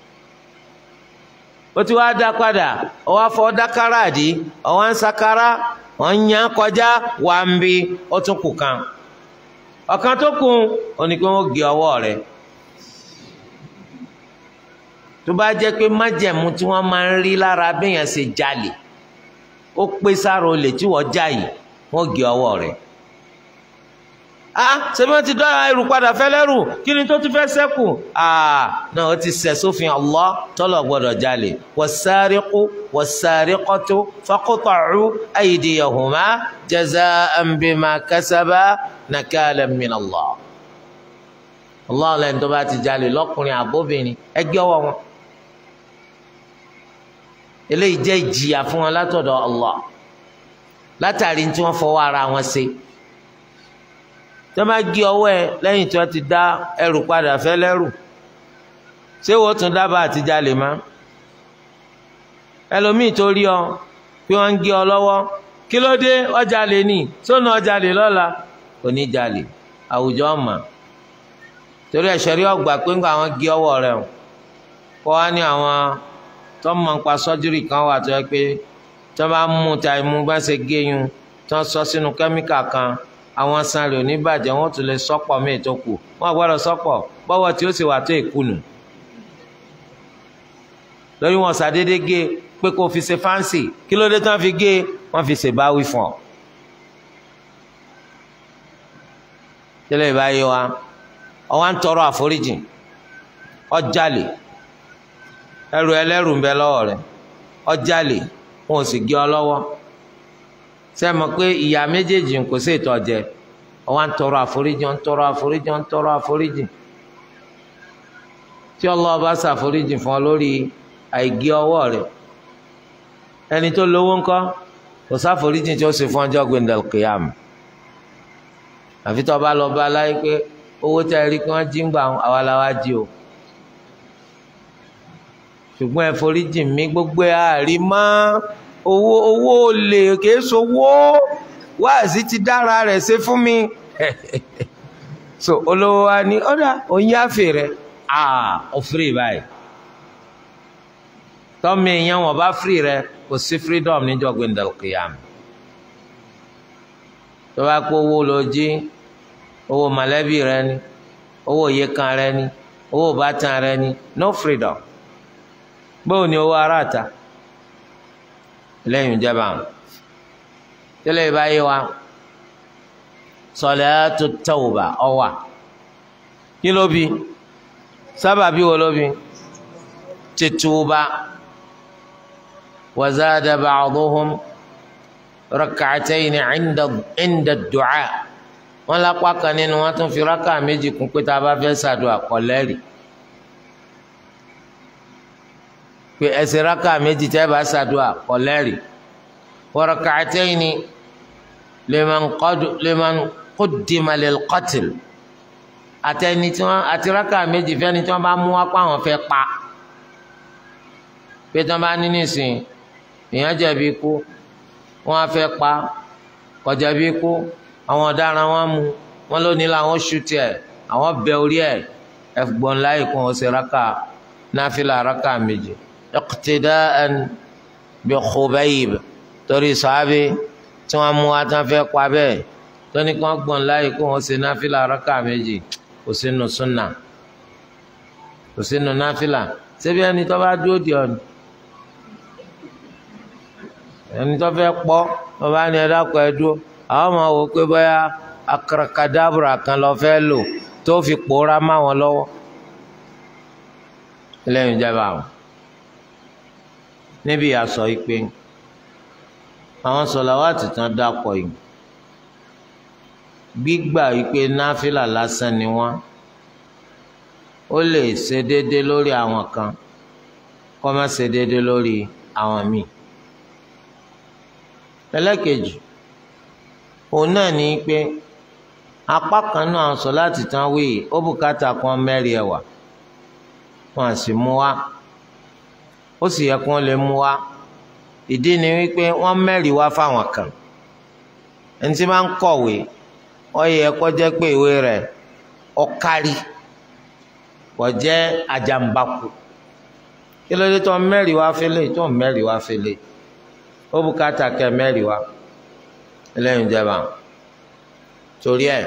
ó ti wá dá padà ọwọ́ afọ dákàrà àdí ọwọ́ ń sakara wọ́n ń yan kọjá wà ń bi ó tún kù kan ọ̀kan tó kù ó ní pé wọ́n gé ọwọ́ rẹ̀ tó bá jẹ́ pé májẹ̀mú tí wọ́n máa ń rí lára béèyàn ṣe jalè ó pé sára olè tí wọ́n já yìí wọ́n gé ọwọ́ rẹ̀ ah ṣebí wọn ti dá ẹrù padà fẹlẹrù kí ni tó ti fẹ́ ṣẹ́kù ah náà ó ti ṣẹ̀ sófin Allah tọlọ gbọ́dọ̀ jalè was-sariqu was-sariqatu faqta'u aydiyahuma jaza'an bima kasaba nakalan min Allah Allah lẹ́yìn tó bá ti jalè lọ́kùnrin àbóbìnrin ẹgbẹ́ ọwọ́ wọn eléyìí jẹ́ ìjìyà fún wọn látọ̀dọ̀ Allah látàrí tí wọ́n fọwọ́ ara wọn ṣe tí wọ́n bá gé ọwọ́ ẹ lẹ́yìn tí wọ́n ti dá ẹrù padà fẹ́ lẹ́rù ṣé wọ́n tún dábàá àti jalè má ẹlòmíì tó rí ọ pé wọ́n ń gé ọ lọ́wọ́ kí ló dé ọjà lè ní sónà ọjà lè lọ́la kò ní jalè àwùjọ ọmọ torí ẹ̀ṣẹ̀ rí ọgbà pé ńgbà àwọn gé ọwọ́ rẹ̀ kọ́ wá ní àwọn tó mọ̀ nípa sọ́júrì kan wà tó yẹ pé tó bá mú ta imú bá ṣe gé yun tó sọ sínú kẹ́míkà kan àwọn san rẹ̀ ò ní bàjẹ́ wọ́n tún lè sọ́pọ̀ míì tó kù wọ́n gbọ́dọ̀ sọ́pọ̀ bọ́wọ́ tí ó sì wà tó ìkùnù lórí wọn ṣàdédé gé pé kó fi ṣe fáǹsì kí ló dé tán fi gé wọ́n fi ṣèbáwí fún ọ. tẹ́lẹ̀ ìbáyé wa ọwọ́ ń tọrọ àforíjì ọjàlè ẹrù ẹlẹ́rù ń bẹ lọ́wọ́ rẹ̀ ọjàlè wọn ò sì gé ọ lọ́wọ́ ṣe mọ̀ pé ìyá méjèèjì kò sí ìtọ́jẹ ọwọ́ ń tọrọ àforíjì ń tọrọ àforíjì ń tọrọ àforíjì tí Allah bá ṣàforíjì fún ọ lórí àìgé ọwọ́ rẹ̀ ẹni tó lówó ńkọ́ kò sáforíjì tí ó sì fún ọjọ́ gbẹndẹ̀lùkìyàmù àfi tó bá lọ bá láyé pé owó tẹ́ ẹ rí kí wọ́n jí ń gbà àwa la wá jí o ṣùgbọ́n ẹ foríjì mí gbogbo ẹ àrí mọ́ owó owó olè kìí sowó wáàsí ti dára rẹ̀ ṣe fún mi so olówó wa ní ọ̀dà òyìn àfẹ́ rẹ̀ ah ó firi báyìí tọ́mi èèyàn wọn bá firi rẹ̀ kò sí freedom níjọ́ gbẹ̀ndẹ̀lùkìyàmù tó bá kó owó lọ jí owó mọ̀lẹ́bí rẹ ni owó yẹkan rẹ ni owó bàtàn rẹ ni no freedom bóun ni owó aráàta lẹ́yìn ìjọba àwọn tẹ́lẹ̀ ìbáyé wa salatu tawba ọwà kí ló bí sábàbí wo ló bí títúbà wa zada ba'duhum rak'atayn 'inda 'inda ad-du'a wọn lápá kan nínú wọn tún fi rákà méjì kún pé tá a bá fẹ́ ṣàdúrà kọ́lẹ́rì pé ẹsẹ̀ rákà méjì tẹ́ bá ṣàdúrà kọ́lẹ́rì wa rak'atayn liman qad liman quddima lil qatl àtẹni tí wọn àti rákà méjì fẹ́ni tí wọ́n bá mú wá pa àwọn fẹ́ pa pé tí wọ́n bá ní nísìn èèyàn jẹ̀bi ikú wọ́n á fẹ́ pa kọjá bí ikú àwọn ọ̀daràn wọn mú wọn lónìí làwọn ṣú tiẹ̀ àwọn bẹ orí ẹ̀ ẹ̀gbọ́n láyé kún ọ̀sẹ̀ rákà náfìlà rákà méjì iqtida'an bi Khubayb torí sàábì tí wọ́n mú wá tí wọ́n fẹ́ pa bẹ́ẹ̀ tóní kí wọ́n gbọ́n láyé kún ọ̀sẹ̀ náfìlà rákà méjì kò sínú súnà kò sínú náfìlà ṣebí ẹni tó bá dúró di ọ̀nà ẹni tó fẹ́ pọ́ tó bá ní ẹ̀dá kọ ẹ dúró àwọn máa wò pé bóyá akarakadabra kan lọ fẹ́ lò tó fi pòórá má wọn lọ́wọ́ lẹ́yìn ìjọba àwọn níbi àsọ ìpè àwọn sọ̀làwátì tán dápọ̀ yìí gbígbà wípé náfìlà lásán ni wọ́n ó lè ṣe déédé lórí àwọn kan kó má ṣe déédé lórí àwọn míì ẹlẹ́kejì òun náà ní pé apá kan náà sọ láti tán wí ó bùkátà kan mẹ́rin ẹ̀wà wọn à sì mú wá ó sì yẹ kí wọ́n lè mú wá ìdí ni wípé wọ́n mẹ́rin wá fáwọn kan ẹni tí máa ń kọ̀wé ó yẹ kó jẹ́ pé ìwé rẹ̀ ó kárí kò jẹ́ àjàmbákù kí ló dé tó mẹ́rin wá fẹ́lẹ̀ tó mẹ́rin wá fẹ́lẹ̀ ó bùkátà kẹ mẹ́rin wá ẹlẹ́yìn ìjẹba torí ẹ̀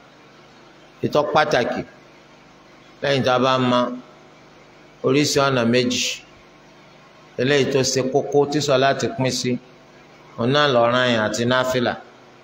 ìtọ́ pàtàkì lẹ́yìn tá a bá ma oríṣi ọ̀nà méjì eléyìí tó ṣe kókó tí sọ láti pín sí ọ̀nà lọ́ràn yẹn àti náfìlà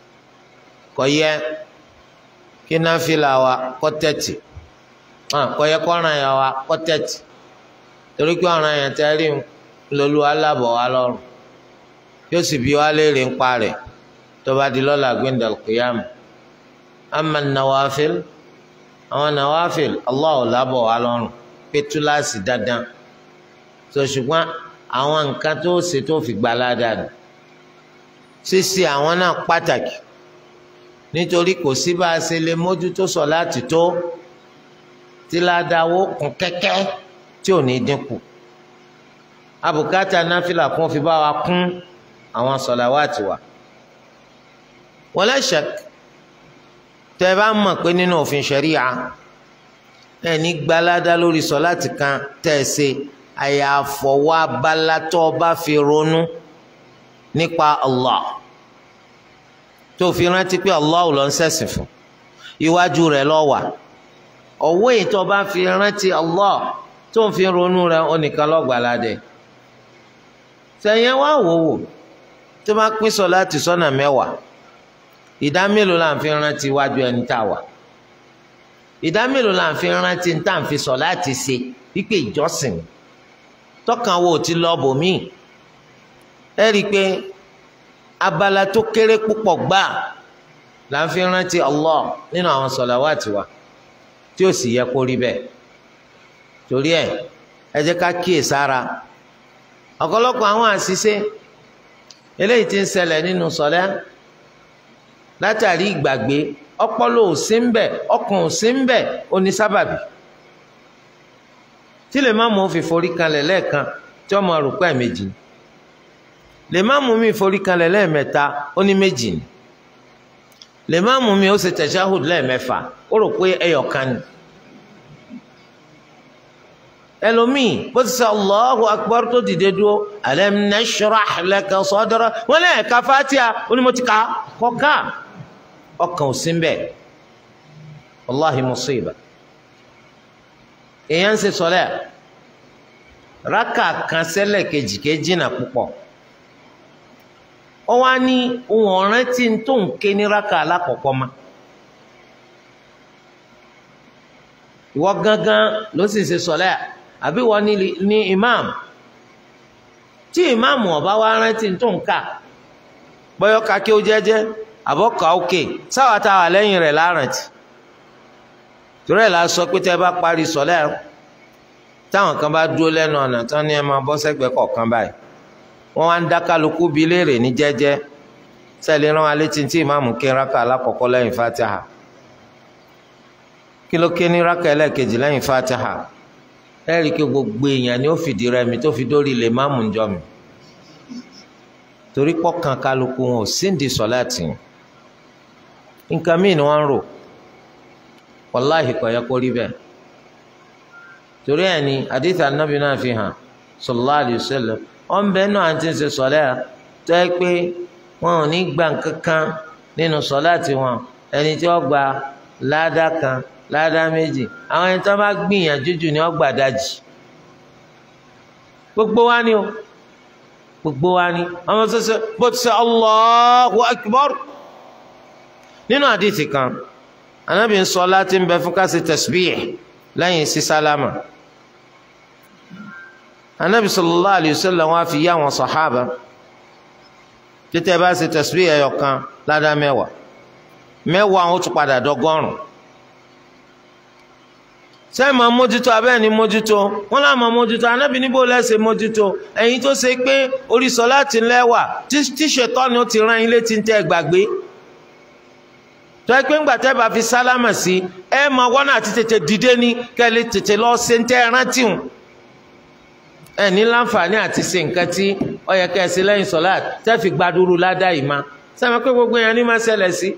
kò yẹ kí náfìlà wa kọ́ tẹ̀tì kò yẹ kó ọ̀ràn yẹn wa kọ́ tẹ̀tì torí pé ọ̀ràn yẹn tẹ́ rí lolú alábọ̀ wa lọ́rùn yóò sì bí wá léèrè ń pa rẹ̀ tó bá di lọ́la gbẹ̀ndàl kìyàmù ama nawafil àwọn nawafil Allah ò lábọ̀ wá lọ́rùn pé túláàsì dandan tó ṣùgbọ́n àwọn nǹkan tó ṣe tó fi gbà ládàá nù ṣíṣe àwọn náà pàtàkì nítorí kò sí bá a ṣe lè mójútó sọ láti tó tí ládàáwó kún kẹ́kẹ́ tí ò ní dínkù abùkátà náfìlà kún fi bá wa kún àwọn sọ̀làwátì wa wala shak tẹ́ bá mọ̀ pé nínú òfin ṣẹ̀ríà ẹni gbalada lórí sọ̀láàtì kan tẹ́ ẹ ṣe àyàfọwọ́ abalatọ́ bá fi ronú nípa Allah tó fi rántí pé Allah ò lọ ń ṣẹ̀sìn fún iwájú rẹ̀ ló wà ọ̀wọ́ ìtọ́ bá fi rántí Allah tó ń fi ronú rẹ̀ onìkan lọ́gbàládẹ sẹ̀yìn wá wò wò tó bá pín sọ̀láàtì sọ́nà mẹ́wàá ìdá mélòó là ń fi rántí iwájú ẹni tá a wà ìdá mélòó là ń fi rántí tá à ń fi sọ láti ṣe wípé ìjọsìn tọkàn wo ti lọ bòmíì ẹ rí i pé abala tó kéré púpọ̀ gbà là ń fi rántí Allah nínú àwọn sọ̀làwátì wa tí ó sì yẹ kó rí bẹ́ẹ̀ torí ẹ ẹ jẹ́ ká kíyè sára ọ̀pọ̀lọpọ̀ àwọn àṣìṣe eléyìí tí ń ṣẹlẹ̀ nínú sọ̀lẹ́ látàrí ìgbàgbé ọpọlọ ò sí ń bẹ ọkàn ò sí ń bẹ oní sábàbí tí lè má mú fi forí kanlẹ̀ lẹ́ẹ̀kan tí ọmọ àrùkọ ẹ̀ méjì ni lè má mú mi forí kanlẹ̀ lẹ́ẹ̀mẹ́ta ó ní méjì ni lè má mú mi ó ṣe tẹ̀síáhùd lẹ́ẹ̀mẹ́fà ó rò pé ẹyọkan ni ẹlòmíì bó ti sọ Allahu akbar tó dìde dúró alam nashrah laka sadra wọn lẹ́ẹ̀ka fatia ó ní mo ti ka kọ́ka ọkàn ò sí mbẹ wàláhi musiba èèyàn ń ṣe sọlẹ raka kan ṣẹlẹ̀ kejì kejì náà púpọ̀ ó wá ní ohun ọ̀ràn tí ń tó ń ké ní raka alákọ̀ọ́kọ́ ma ìwọ gángan ló sì ṣe sọlẹ àbí wọ́n ní ní imam tí imam ọba wa rántí tó ń kà bọ́yọ́ ká kí ó jẹ́jẹ́ àbọ̀kà òkè sáwà tá a wà lẹ́yìn rẹ̀ láràntì torí ẹ̀ la sọ pé tẹ́ bá parí sọ́lẹ̀ táwọn kan bá dúró lẹ́nu ọ̀nà tán ní ẹ máa bọ́ sẹ́gbẹ̀ẹ́ kọ̀ọ̀kan báyìí wọ́n wá ń dá kálukú bí léèrè ní jẹ́jẹ́ sẹ́ẹ̀lì rán wa létí tí ìmáàmù kí rákà alákọ̀ọ́kọ́ lẹ́yìn fatiha kí ló ké ní rákà ẹlẹ́ẹ̀kejì lẹ́yìn fatiha ẹ̀rí kí gbogbo èèyàn ni ó fìdí rẹmi tó fi dórí lè máàmù ń jọ mi torí pọ́kàn kálukú wọn ò síǹdì sọ́láàtì nǹkan míì ni wọ́n ń rò wàláhì kò yẹ kó rí bẹ́ẹ̀ torí ẹ̀ ni àdìsí anábì náà fi hàn sallallahu alaihi wasallam wọ́n bẹ́ẹ̀ náà àti ṣe sọ́lá tó yẹ pé wọn ò ní gbà kankan nínú sọ́láàtì wọn ẹni tí wọ́n gba ládà kan ládà méjì àwọn ẹni tí wọ́n bá gbìyànjú jù ni wọ́n gbà dájì gbogbo wa ni o gbogbo wa ni ọmọ sọsọ bó ti sọ Allahu Akbar nínú àdìsí kan anábì ń sọ láti ń bẹ fún ká ṣe tasbih lẹ́yìn sí sálámà anábì sallallahu alayhi wa sallam wá fi yá àwọn sàhábà títẹ bá ṣe tasbih ẹyọ kan ládàá mẹ́wàá mẹ́wàá àwọn tún padà dọ́gọ́rùn sẹ́yìn máa mójútó abẹ́ẹ̀ ni mójútó wọ́n láà máa mójútó anábì níbo lẹ́sẹ̀ mójútó ẹ̀yin tó ṣe pé orí sọ láti lẹ́wà tí ṣètọ́ ni ó ti rán yín létí ń tẹ́ gbàgbé tó ẹ pé ńgbà tẹ́ bá fi sálámà sí ẹ máa wọ́n àti tètè dìde ní kẹ́lẹ́ tètè lọ ṣe ń tẹ́ rántí hùn ẹ ní láǹfààní àti ṣe nǹkan tí ó yẹ kẹ́ ẹ sí lẹ́yìn sọ́lá tẹ́ fi gbadúrú ládàá yìí má sẹ́mi pé gbogbo yẹn ní máa ṣẹlẹ̀ sí.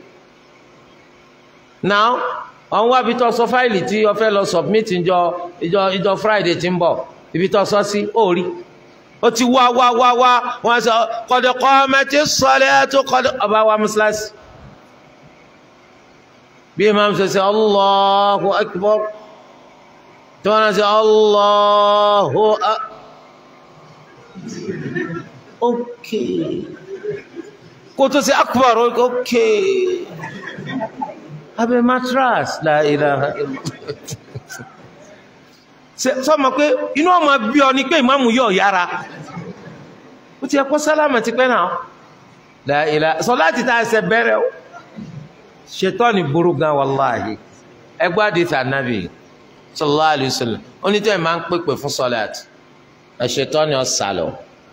now ọ̀n wá ibi tó sọ fáìlì tí o fẹ́ lọ submit ìjọ ìjọ ìjọ friday tí ń bọ̀ ibi tó sọ sí ó rí ó ti wá wá wá wá wọ́n sọ kọ́dọ̀ kọ́ mẹ́tí sọ́lẹ̀ tó kọ́dọ̀ ọba wa mọ́sálásí bí imam ṣe ṣe allahu akbar tí wọ́n ṣe allahu akbar ok kó tó ṣe akbar ok abẹ́ matras la ilaha sọ́mọ pé inú ọmọ bí ọ ní pé ìmáàmù yóò yára ó ti ẹkọ́ sálámà ti pẹ́ náà la ilaha sọ láti ta ẹsẹ̀ bẹ̀rẹ̀ o ṣetọ́ni burú gan wàláhì ẹgbẹ́ àdìsí ànábì sallallahu alayhi wa sallam onítẹ̀ máa ń pèpè fún sọláàt ẹ̀ṣetọ́ni ọ̀sàlọ̀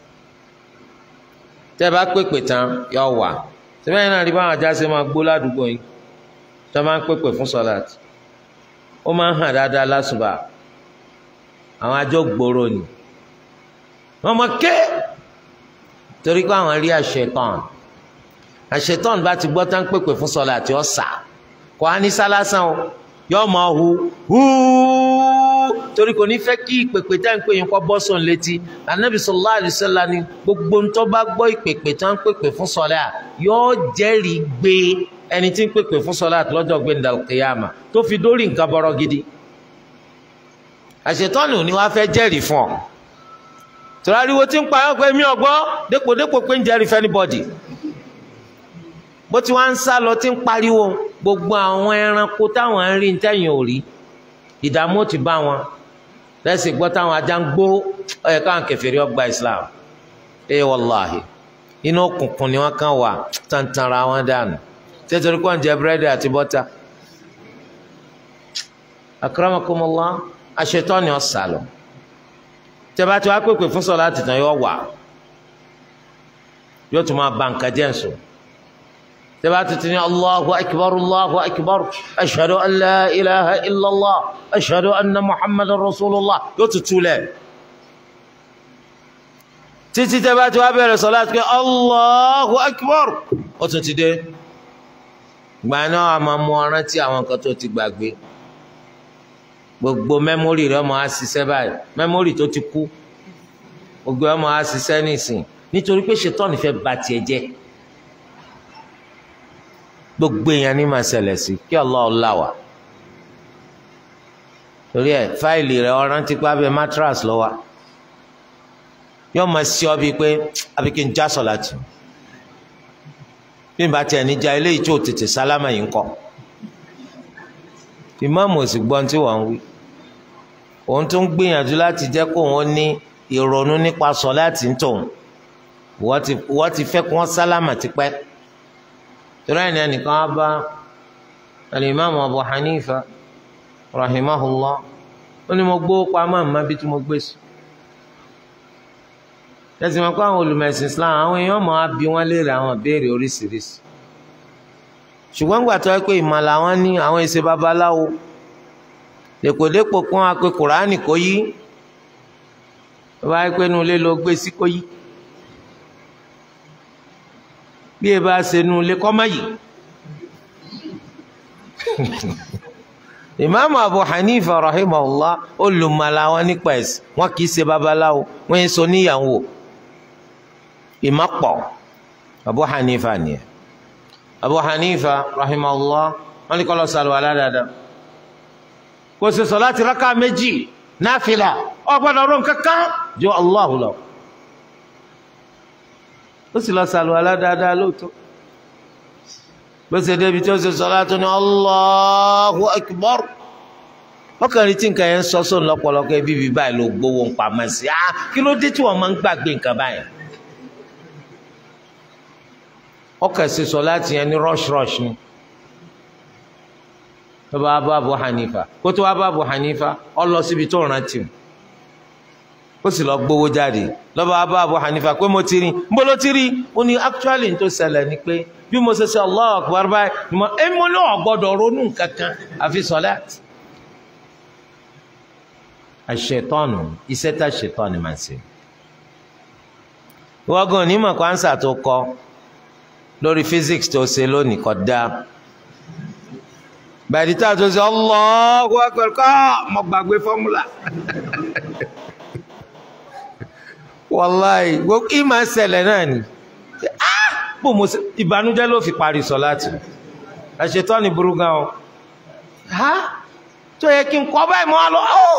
tẹ́ bá pèpè tán yọ wà sẹ́fẹ̀yìn náà rí báwọn ajá ṣe máa gbó ládùúgbò yìí tẹ́ máa ń pèpè fún sọláàt ó máa ń hàn dáadáa lásùbà àwọn ajọ́ gbòòrò ni wọ́n mọ̀ ké torí pé àwọn rí àṣetọ́ni àṣetọ́n bá ti gbọ́ tán pèpè fún sọlá àti ọ̀sà kò á ní sálásán o yọ ọmọ hu húúú torí kò ní fẹ́ kí ìpèpè tá ń pè yín kọ́ bọ́ sọ̀n létí anabi sallallahu alaihi wasallam ni gbogbo ntọ́ bá gbọ́ ìpèpè tán pèpè fún sọlá yọ jẹ́rìí gbé ẹni tí ń pèpè fún sọlá lọ́jọ́ gbé ndàlùkìyàmà tó fi dórí nǹkan bọ́rọ̀ gidi àṣetọ́nù ni wàá fẹ́ jẹ́rìí fún ọ tọ́lá ariwo tí ń pa ọ́ pé mi ò gbọ́ dépò dépò pé ń jẹ́rìí fẹ́ anybody bó ti wá ń sá lọ tí ń pariwo gbogbo àwọn ẹranko táwọn ń rí ntẹ́yìn ò rí ìdààmú ti bá wọn lẹ́sìn gbọ́ táwọn ajá ń gbó ọ̀yẹ̀ káwọn kèfèrí ọgbà Islam ẹ wàláhì inú òkùnkùn ni wọ́n kàn wà tàǹtàrà wọn dànù tẹ́tọ́rí kọ́ ń jẹ búrẹ́dì àti bọ́tà akramakumullah aṣetọ́ ni ọ sà lọ tẹ́bá tí wàá pèpè fún sọ̀lá láti tàn yọ wà yóò tún máa ba nǹkan jẹ́ nsọ tẹ́bá tuntun ní allahu akbar allahu akbar ashhadu an la ilaha illallah ashhadu anna muhammadan rasulullah yóò tún túlẹ̀ títí tẹ́bá tí wàá bẹ̀rẹ̀ sọ̀lá láti pé allahu akbar ó tún ti dé gbà náà a máa mú ọ̀rán tí àwọn nǹkan tó ti gbàgbé gbogbo mẹ́mórì rẹ̀ ọmọ á ṣiṣẹ́ báyìí mẹ́mórì tó ti kú gbogbo ọmọ á ṣiṣẹ́ nísìn nítorí pé ṣètọ́ni fẹ́ ba tiẹ̀ jẹ́ gbogbo èèyàn ní máa ṣẹlẹ̀ sí kí Allah là wá torí ẹ fáìlì rẹ̀ ọ̀rán ti pa abẹ́ matras lọ́wọ́ yóò máa ṣí ọ bíi pé àbí kí n já sọ̀ láti bí n bá tiẹ̀ níjà eléyìí tí ò tètè sálámà yìí ń kọ́ ìmáàmù òsì gbọ́n tí wọ́n ń wí òun tún gbìyànjú láti jẹ́ kó wọ́n ní ìrònú nípa sọ láti ń tòun wọ́n ti fẹ́ kí wọ́n sálámà tipẹ́ torí ẹni ẹnìkan á bá alimami Abu Hanifa rahimahullah ó ní mo gbó pamọ́ àmọ́ bí tí mo gbé sí tẹ̀sí wọn kó àwọn olùmẹ̀sìn Islam àwọn èèyàn máa bi wọ́n léèrè àwọn ìbéèrè oríṣiríṣi ṣùgbọ́n gbà tó yẹ pé ìmọ̀ làwọn ní àwọn èsè babaláwo dèpòdépò kún wa pé kùránì kò yí tó bá yẹ pé inú ilé ló gbé sí kò yí bí ẹ bá ṣe inú ilé kọ́ mọ́ yìí ìmáàmù Abu Hanifa rahimahullah olùmọ̀lá wọn nípa ẹ̀sìn wọn kì í ṣe babaláwo wọn yẹn sọ níyàwó ìmọ̀pọ̀ Abu Hanifa nìyẹn Abu Hanifa rahimahullah wọn ní kọ́ lọ sàlùwà ládàáda kò sì sọ láti rákà méjì náfìlà ọgbọ́dọ̀ ọ̀rọ̀ kankan jọ Allahu lọ ó sì lọ sàlùwà ládàáda lóòótọ́ bó ṣe débi tí ó ṣe sọlá tó ní Allahu Akbar ọkùnrin tí nǹkan yẹn ń sọ sóun lọ́pọ̀lọpọ̀ ẹbí bíi báyìí ló gbowó ń pamọ́ sí i kí ló dé tí wọ́n máa ń gbàgbé nǹkan báyìí ọkàn ṣe sọlá ti yẹn ní rush rush ni tó bá bá Abu Hanifa kó tó wá bá Abu Hanifa ọ lọ síbi tó rántí ó sì lọ gbowó jáde lọ́ba bá Abu Hanifa pé mo ti rí nbó ló ti rí ó ní actually tó ṣẹlẹ̀ ni pé bí mo ṣe ṣe Allahu Akbar báyìí ni mo ẹ mo ní ọ̀gbọ́dọ̀ ronú kankan àfi sọ̀láàtì. àṣetọ́nù iṣẹ́ tá ṣetọ́nù máa ṣe. wọ́gùn onímọ̀ kwansa tó kọ lórí physics tó ṣe lónìí kọ́ dá. bàdí tá a tó ṣe Allahu Akbar kọ́ mo gbàgbé fọ́múlà. wàláì gbogbo ìmọ̀ ṣẹlẹ̀ náà ni bó mo ṣe ìbànújẹ́ ló fi parí sọ láti àṣetọ́ ni burú gan o ha tó yẹ kí n kọ́ báyìí mọ́ lọ ó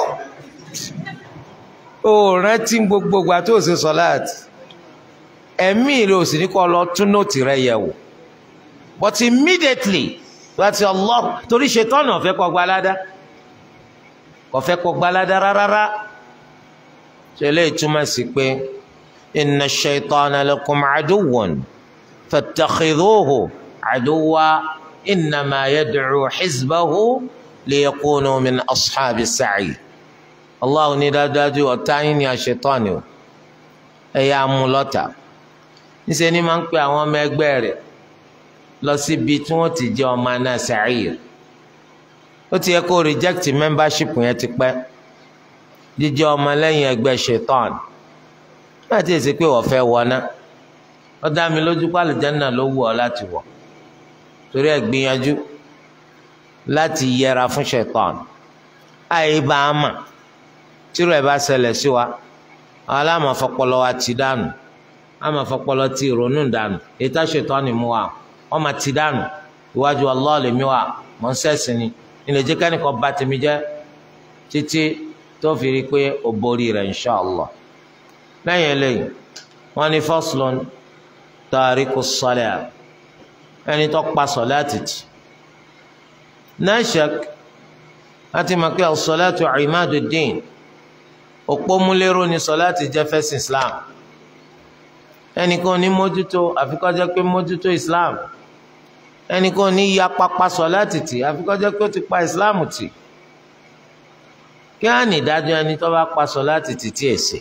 ó rántí gbogbo ìgbà tó ṣe sọ láti ẹ̀mí rẹ̀ ò sì ní kọ́ lọ tún nóòtì rẹ̀ yẹ̀ wò but immediately láti Allah torí ṣetọ́ náà fẹ́ kọ́ gbalada kò fẹ́ kọ́ gbalada rárá ṣe lè túmọ̀ sí pé inna ash-shaytana lakum aduwwun. فاتخذوه عدوا إنما يدعو حزبه ليكونوا من أصحاب السعير الله ní dájúdájú ọ̀tá yín ni àṣetọ́ni o ẹ yá mú lọ́tà níṣẹ́ ni máa ń pe àwọn ọmọ ẹgbẹ́ rẹ̀ lọ síbi tí wọ́n ti jẹ́ ọmọ náà sa'ir ó ti yẹ kó reject membership yẹn ti pẹ́ jíjẹ́ ọmọ lẹ́yìn ẹgbẹ́ ṣetán láti èsì pé wọ́n fẹ́ wọ náà ó dá mi lójú pé àlùjánnà ló wù ọ́ láti wọ̀ torí ẹ̀ gbìyànjú láti yẹra fún ṣẹ̀tàn àìbá a mà tírò ẹ̀ bá ṣẹlẹ̀ sí wa àwọn aláàmọ̀ fọpọlọ wa ti dànù àmọ̀ fọpọlọ ti ìrònú dànù èyí tá ṣẹ̀tàn ni mú wa wọ́n máa ti dànù iwájú Allah lèmi wa mọ̀ ń sẹ́sìn ni ilé jẹ́ kẹ́nìkan bá tèmi jẹ́ títí tó fi rí i pé ó borí rẹ̀ insha Allah lẹ́yìn eléyìí wọ́n ní faslun tàríkù sọlẹ̀ ẹni tó pa sọláàtì tì náà ṣak láti mọ̀ pé as-salatu imaduddin òpó múlẹ́rọ ni sọláàtì jẹ́ fẹ́sìn islam ẹnìkan ní mójútó àfikọ́jẹ́ pé mójútó islam ẹnìkan ní ya pápá sọláàtì tì àfikọ́jẹ́ pé ó ti pa islam tì kí á nìdájọ́ ẹni tó bá pa sọláàtì tì tí èsì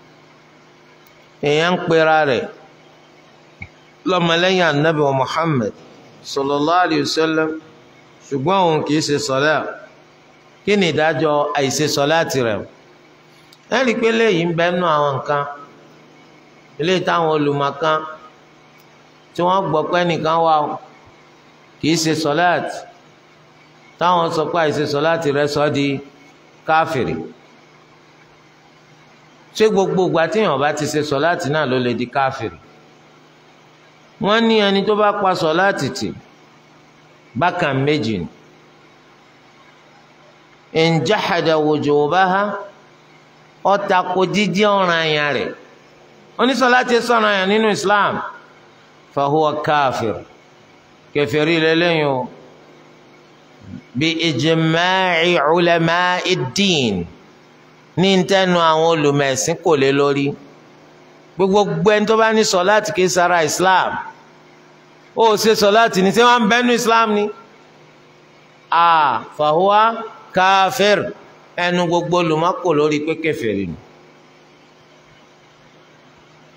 èèyàn ń pera rẹ̀ lọ́mọlẹ́yìn anabi wa muhammed sallallahu alayhi wa sallam ṣùgbọ́n òun kì í ṣe sọlá kí ni ìdájọ́ àìṣe sọlá tirẹ̀ ẹnì pé léyìí ń bẹnu àwọn nǹkan eléyìí táwọn olùmọ̀kan tí wọ́n gbọ́ pé nìkan wà kì í ṣe sọlá táwọn sọ pé àìṣe sọlá tirẹ̀ sọ di káfìrì ṣé gbogbo ìgbà tíyàn bá ti ṣe sọlá tì náà ló lè di káfìrì wọ́n ní ẹni tó bá pa sọ̀láàtì tì bákan méjì ni in jahada wujubaha ó tako jíjẹ́ ọ̀ranyàn rẹ̀ onísọ̀láàtì sọ̀rọ̀ yẹn nínú Islam fahuwa káfir kẹfẹ́rí lẹ́lẹ́yìn o bí ijma'i ulama'i ddin ní ntẹ́nu àwọn olùmẹ̀sìn kò lé lórí gbogbo ẹni tó bá ní sọláàtì kì í sara islam ó ṣe sọláàtì ní tí wọn ń bẹnu islam ni a fàhùwà káfíìr ẹnu gbogbo olùmọ́kò lórí pé kèfèrí ni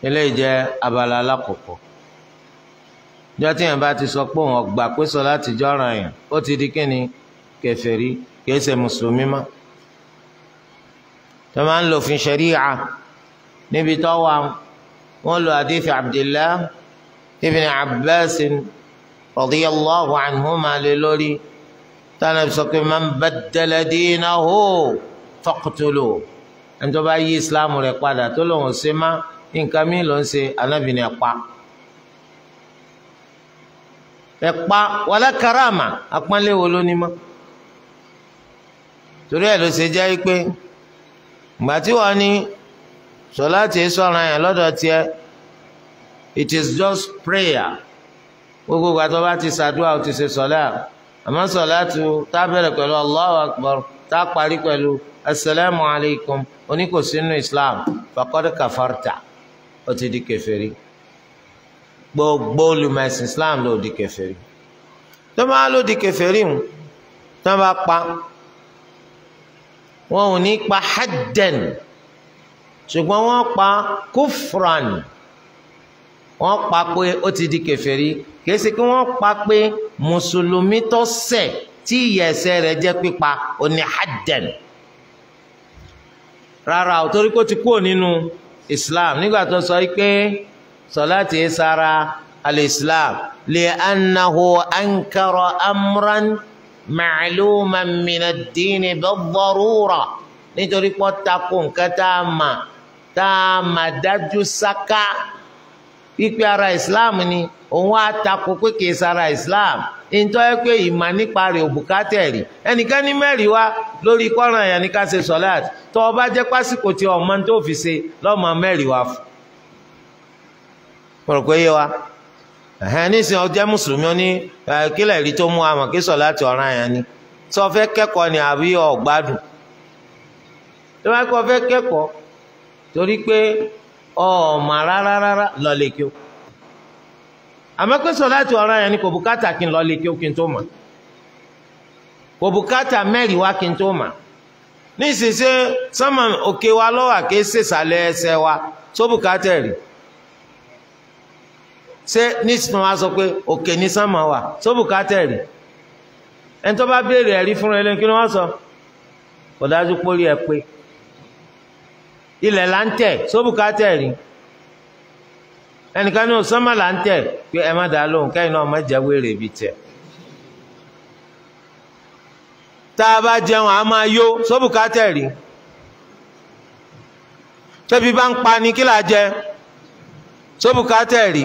eléyìí jẹ́ abala alákọ̀ọ́kọ́ ìjọ tí yẹn bá ti sọ pé òun ọgbà pé sọ láti jọ́ràn yẹn ó ti di kíni kèfèrí kìí ṣe mùsùlùmí mọ́ tó máa ń lò fún ṣẹ̀ríà níbi tó wà wọ́n lo àdìsí Abdullah ibn Abbas radiyallahu anhuma lé lórí tánà sọ pé man baddala dinahu faqtulu ẹni tó bá yí islam rẹ̀ padà tó lòun ṣe má nǹkan mi ló ń ṣe anábìnrin ẹ̀pa ẹ̀pa wala karama apọ́nlé wo ló ní mọ́ torí ẹ̀ ló ṣe jẹ́ pé ìgbà tí wọ́n ní sọláàtì sọ̀ràn yẹn lọ́dọ̀ tiẹ̀ it is just prayer gbogbo ìgbà tó bá ti ṣàdúrà ó ti ṣe sọlá àmọ́ sọláàtì tá a bẹ̀rẹ̀ pẹ̀lú Allahu akbar tá a parí pẹ̀lú asalaamu alaykum oníkòsínú islam faqad kafarta ó ti di kèfèrí gbogbo olùmọ̀ẹ̀sìn islam ló di kèfèrí tó bá ló di kèfèrí mu tó bá pa wọn ò ní pa haddan ṣùgbọ́n wọ́n pa kufran wọ́n pa pé ó ti di kèfèrí kìí ṣe kí wọ́n pa pé mùsùlùmí tó ṣẹ̀ tí ìyẹ̀ṣẹ̀ rẹ̀ jẹ́ pípa ó ní haddan rárá ò torí kó ti kúrò nínú islam nígbà tó sọ pé sọláàtì sara al-islam li annahu ankara amran ma'luman min ad-din bid-darura nítorí pé tako nǹkan tá a mà tá a mà dájú sáká pípẹ́ ara islam ni òun á tako pé kìí sara islam ntọ́ ẹ pé ìmọ̀ nípa rẹ̀ òbúkátẹ̀ rí ẹnìkan ní mẹ́rin wá lórí kọ́ran yẹn ní ká ṣe sọ́láàtì tó o bá jẹ́ pásíkò tí ọmọ tó fi ṣe lọ́mọ mẹ́rin wá fún. mo rò pé yé wa ẹ̀hẹ́n nísìnyí ọjọ́ mùsùlùmí ó ní kílẹ̀ rí tó mú àmọ̀ kí sọ́láàtì ọ̀ràn yẹn ni sọ fẹ́ kẹ́kọ̀ọ́ ni àbí ọ̀gbádùn tó bá kọ́ fẹ́ kẹ́kọ̀ọ́ torí pé ọ̀ọ́mà rárá rárá lọ lè kí o àmọ́ pé sọ̀láàtì ọ̀ràn yẹn ni kò bùkátà kí n lọ lè kí o kí n tó mà kò bùkátà mẹ́rin wá kí n tó mà ní ìsinsẹ́ sọ́mọ òkè wa lọ́wọ́ àké sèsàlẹ̀ ẹsẹ̀ wa tó bùkátà rí ṣé ní ìsìn wa sọ pé òkè ní sọ́mọ wa tó bùkátà rí ẹni tó bá béèrè ẹ̀rí fúnra ẹlẹ́ni kí ni wọ́n sọ kò dájú pórí ẹ pé ilẹ̀ là ń tẹ̀ tó bùkátà rí ẹnìkan ní ọ̀sánmà là ń tẹ̀ pé ẹ má dàá lóhùn kẹ́yìn náà má jẹ́ wéèrè ibi tẹ̀. tá a bá jẹun a máa yó sóbùkátẹ̀ rí tóbi bá ń pa ni kí là jẹ sóbùkátẹ̀ rí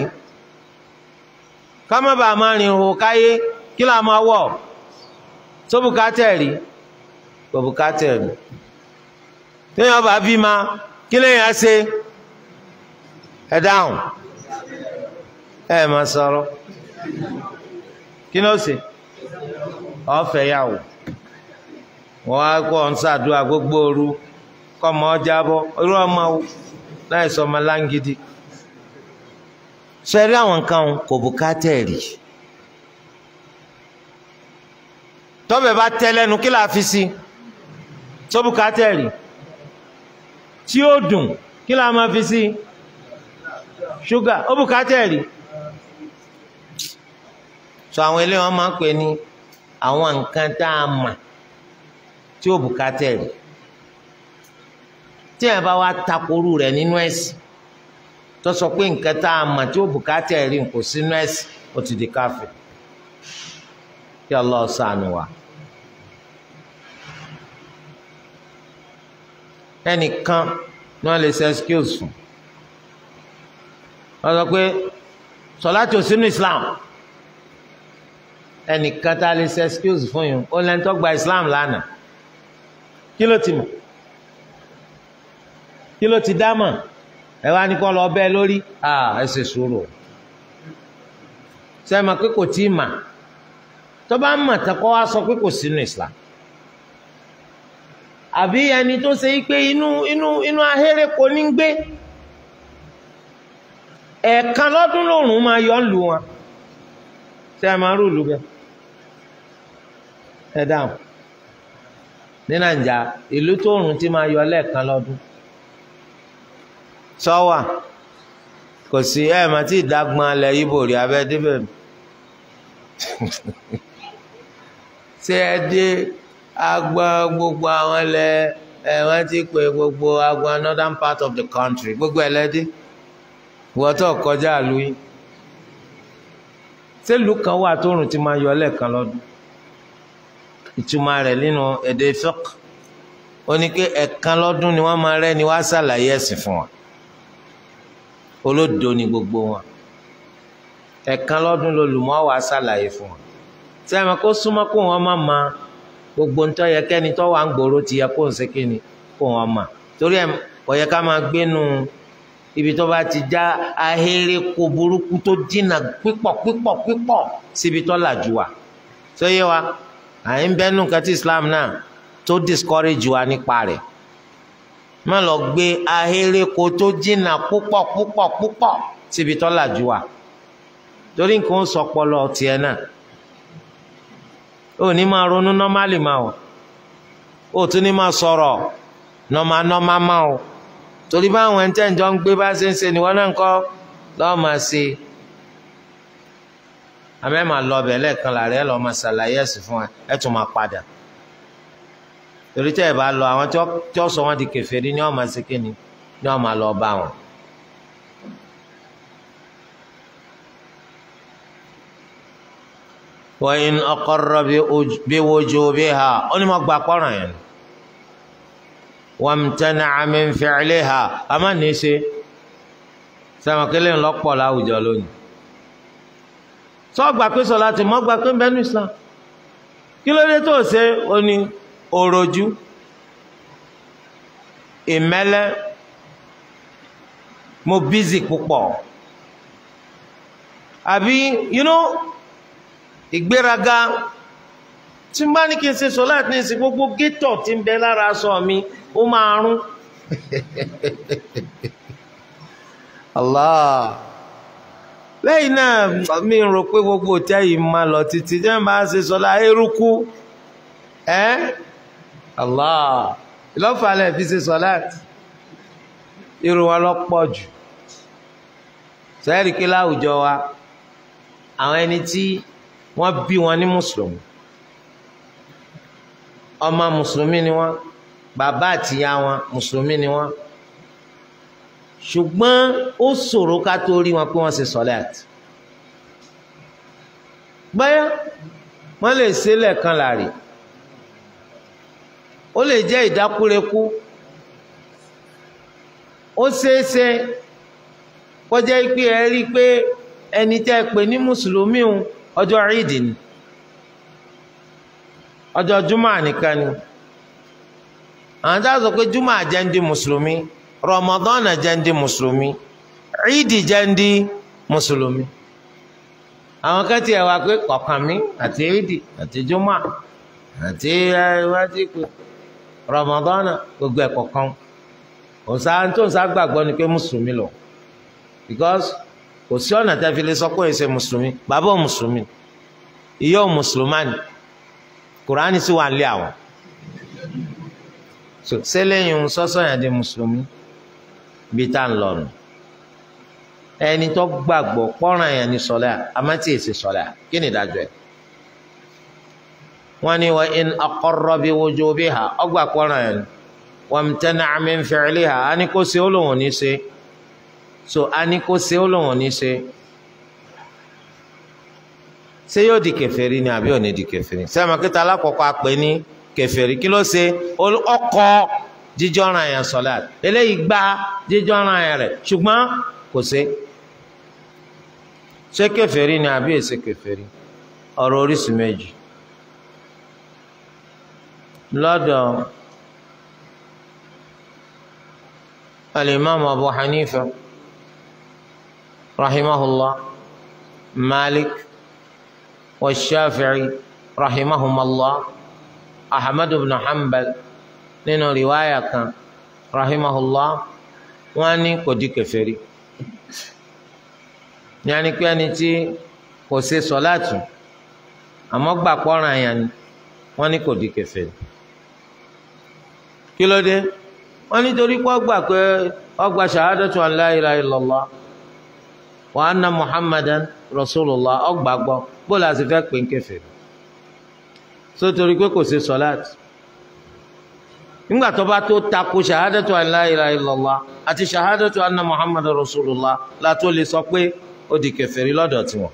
ká má bàa máa rìn hò káyé kí là máa wọ̀ sóbùkátẹ̀ rí sóbùkátẹ̀ rí téèyàn bá bí ma kí lèèyàn á ṣe ẹ dáhùn ẹ máa sọ̀rọ̀ kí ló ṣe ọfẹ yà wò wọn á kọ ń ṣàdúrà gbogbo ooru kọmọ ọjàbọ irú ọmọ wò láì sọ ọmọ láǹgídì sẹrí àwọn nǹkan kò bùkátà rí tọ́bẹ̀ bá tẹ́ lẹ́nu kí là á fi sí tó bùkátà rí tí ó dùn kí là á máa fi sí ṣúgà ó bùkátà rí sọ àwọn ilé wọn máa ń pè ní àwọn nǹkan tá a mà tí ó bùkátà rí tí ẹ bá wá takoru rẹ̀ nínú ẹ̀sìn tó sọ pé nǹkan tá a mà tí ó bùkátà rí kò sínú ẹ̀sìn ó ti di káfíìn kí Allah ṣàánú wa. ẹnìkan ní wọ́n lè ṣe excuse fún wọ́n sọ pé sọláàtì ò sínú Islam ẹnìkan tá a lè ṣe excuse fún yín ó lẹ́ni tó gba Islam lánàá kí ló ti mọ̀ kí ló ti dá mọ̀ ẹ wá ní kọ́ lọ bẹ́ẹ̀ lórí ẹ ṣe sùúrù ṣe é mọ̀ pé kò tí ì mà tó bá ń mọ̀ tán kọ́ wá sọ pé kò sínú Islam àbí ẹni tó ṣe pé inú inú inú ahéré kò ní gbé ẹ̀ẹ̀kan lọ́dún lòrùn máa yọ lù wọn ṣé ẹ máa rú ìlú bẹ́ẹ̀ ẹ dáhùn ní nàìjà ìlú tó rùn ti máa yọ lẹ́ẹ̀kan lọ́dún sọ́wà kò sí ẹ mà tí ìdágbọn alẹ ibo rí abẹ débẹ̀ ṣé ẹ dé agbọn gbogbo àwọn ilẹ̀ ẹ wọ́n ti pè gbogbo agbọn northern part of the country gbogbo ẹ lẹdí wọ́n tó kọjá lóyún sẹ́lù kan wà tóòrùn ti máa yọ lẹ́ẹ̀kan lọ́dún ìtumọ̀ rẹ̀ nínú èdè fiqh ó ní pé ẹ̀kan lọ́dún ni wọ́n máa rẹ́ ni wọ́n á ṣàlàyé ẹ̀sìn fún wa olódo ni gbogbo wọn ẹ̀kan lọ́dún lolùmọ́ wa ṣàlàyé fún wa sẹ́mi kó súnmọ́ kó wọn má ma gbogbo ń tọ́ yẹ kẹ́ni tọ́ wà ń gbòòrò ti yẹ kó ń ṣe kíni kó wọn mà torí ẹ̀ kò yẹ ká máa gbénu ibi tó bá ti já ahéré kó burúkú tó dínà pípọ̀ pípọ̀ pípọ̀ síbi tó làjú wa tó yé wa à ń bẹ́nu kẹ́tí Islam náà tó discourage wa nípa rẹ̀ má lọ gbé ahéré kó tó dínà púpọ̀ púpọ̀ púpọ̀ síbi tó làjú wa torí nǹkan sọ pọlọ tiẹ̀ náà ó ní máa ronú nọ́málì máa o ó tún ní máa sọ̀rọ̀ nọ́mà nọ́mà máa o torí báwọn ẹni tẹ́ ń jọ ń gbé bá ṣe ń ṣe níwọ́n náà ń kọ́ lọ́ọ́ máa ṣe àmẹ́ máa lọ ọbẹ̀ lẹ́ẹ̀kan làárẹ̀ lọ́ọ́ máa ṣàlàyé ẹ̀sìn fún ẹ ẹ tún máa padà torí tẹ́ ẹ bá lọ àwọn tí ó sọ wọn di kèfèrí ni wọ́n máa ṣe kíni ni wọ́n máa lọ bá wọn. wa in aqarra bi wujubiha ó ní mo gba pọ́nrán yẹn wamtana'a min fi'liha a má ní í ṣe sẹ́wọ̀nkẹ́lẹ́ ńlọ́pọ̀ láwùjọ lónìí sọ gbà pé sọlá ti mọ́ gbà pé ń bẹ́nu Islam kí ló dé tó ṣe ó ní òròjú ìmẹ́lẹ́ mo bízì púpọ̀ àbí you know ìgbéraga tí n bá ní kí n ṣe sọlá ní ìsìn gbogbo gétọ̀ tí ń bẹ lára aṣọ mi ó máa rún Allah lẹ́yìn náà mi rò pé gbogbo òtẹ́ yìí máa lọ títí tí wọ́n bá ṣe sọlá eruku ẹ́ Allah ìlọ́fàlẹ̀ fi ṣe sọlá irun wọn lọ pọ̀ jù sẹ́ẹ̀rì kí láwùjọ wa àwọn ẹni tí wọ́n bí wọn ní mùsùlùmí ọmọ mùsùlùmí ni wọ́n bàbá àtìyá wọn mùsùlùmí ni wọ́n ṣùgbọ́n ó ṣòro ká tó rí wọn pé wọ́n ṣe sọ́láàtì gbáyà wọ́n lè ṣe lẹ́ẹ̀kan láàrin ó lè jẹ́ ìdákúrekú ó ṣeéṣe kọjá pé ẹ rí i pé ẹni tẹ́ ẹ pè ní mùsùlùmí òun ọjọ́ ìdì ni ọjọ́ júmọ̀ nìkan ni àwọn tá a sọ pé júmọ̀ àjẹ́ndí mùsùlùmí Ramadan àjẹ́ndí mùsùlùmí ìdì jẹ́ndí mùsùlùmí àwọn kan tiẹ̀ wá pé kọ̀ọ̀kan mi àti ìdì àti júmọ̀ àti iwájú pé Ramadan gbogbo ẹ̀ kọ̀ọ̀kan òǹsà tó ń sá gbàgbọ́ ni pé mùsùlùmí lọ because kò sí ọ̀nà tẹ́ fi lè sọ pé èsè mùsùlùmí bàbá ò mùsùlùmí ìyá ò mùsùlùmánì kùránì sì wà ń lé àwọn so sẹ́lẹ̀yìn sọ́sọ́ yẹn di mùsùlùmí bí tá à ń lọ nù ẹni tó gbàgbọ́ pọ́nrán yẹn ní sọlá àmọ́tí èsì sọlá kí ni ìdájọ́ ẹ̀ wọ́n ní wa in aqarra bi wujubiha ọgbà pọ́nrán yẹn wamtana'a min fi'liha á ní kó ṣe ó lòun ò ní ṣe so a ní kó ṣe ó lòun ò ní ṣe ṣé yóò di kèfèrí ni àbí ò ní di kèfèrí sẹ́mi kíta alákọ̀ọ́kọ́ àpè ní kèfèrí kí ló ṣe ọkọ̀ jíjọ́ran yẹn sọ̀lát eléyìí gba jíjọ́ran yẹn rẹ̀ ṣùgbọ́n kò ṣe ṣé kèfèrí ni àbí èsè kèfèrí ọ̀rọ̀ oríṣìí méjì lọ́dọ̀ alimami abu hanifa rahimahullah malik. والشافعي رحمهما الله أحمد بن حنبل nínú riwaya kan rahimahullah wọ́n ní kò di kèfèrí yanni pé ẹni tí kò ṣe sọláàtù àmọ́ gbà pọràn àyàn ni wọ́n ní kò di kèfèrí kí ló dé wọ́n nítorí pé ọgbà pé ọgbà shahadatu an la ilaha illallah wa anna muhammadan rasulullah ọgbàgbọ́ bó la sì fẹ́ pè ń kèfèrí sótórí pé kò ṣe sọláàtì nígbà tó bá tó takò ṣahadatu an la ilaha illallah àti ṣahadatu anna muhammadan rasulullah la tó lè sọ pé ó di kèfèrí lọ́dọ̀ tiwọn.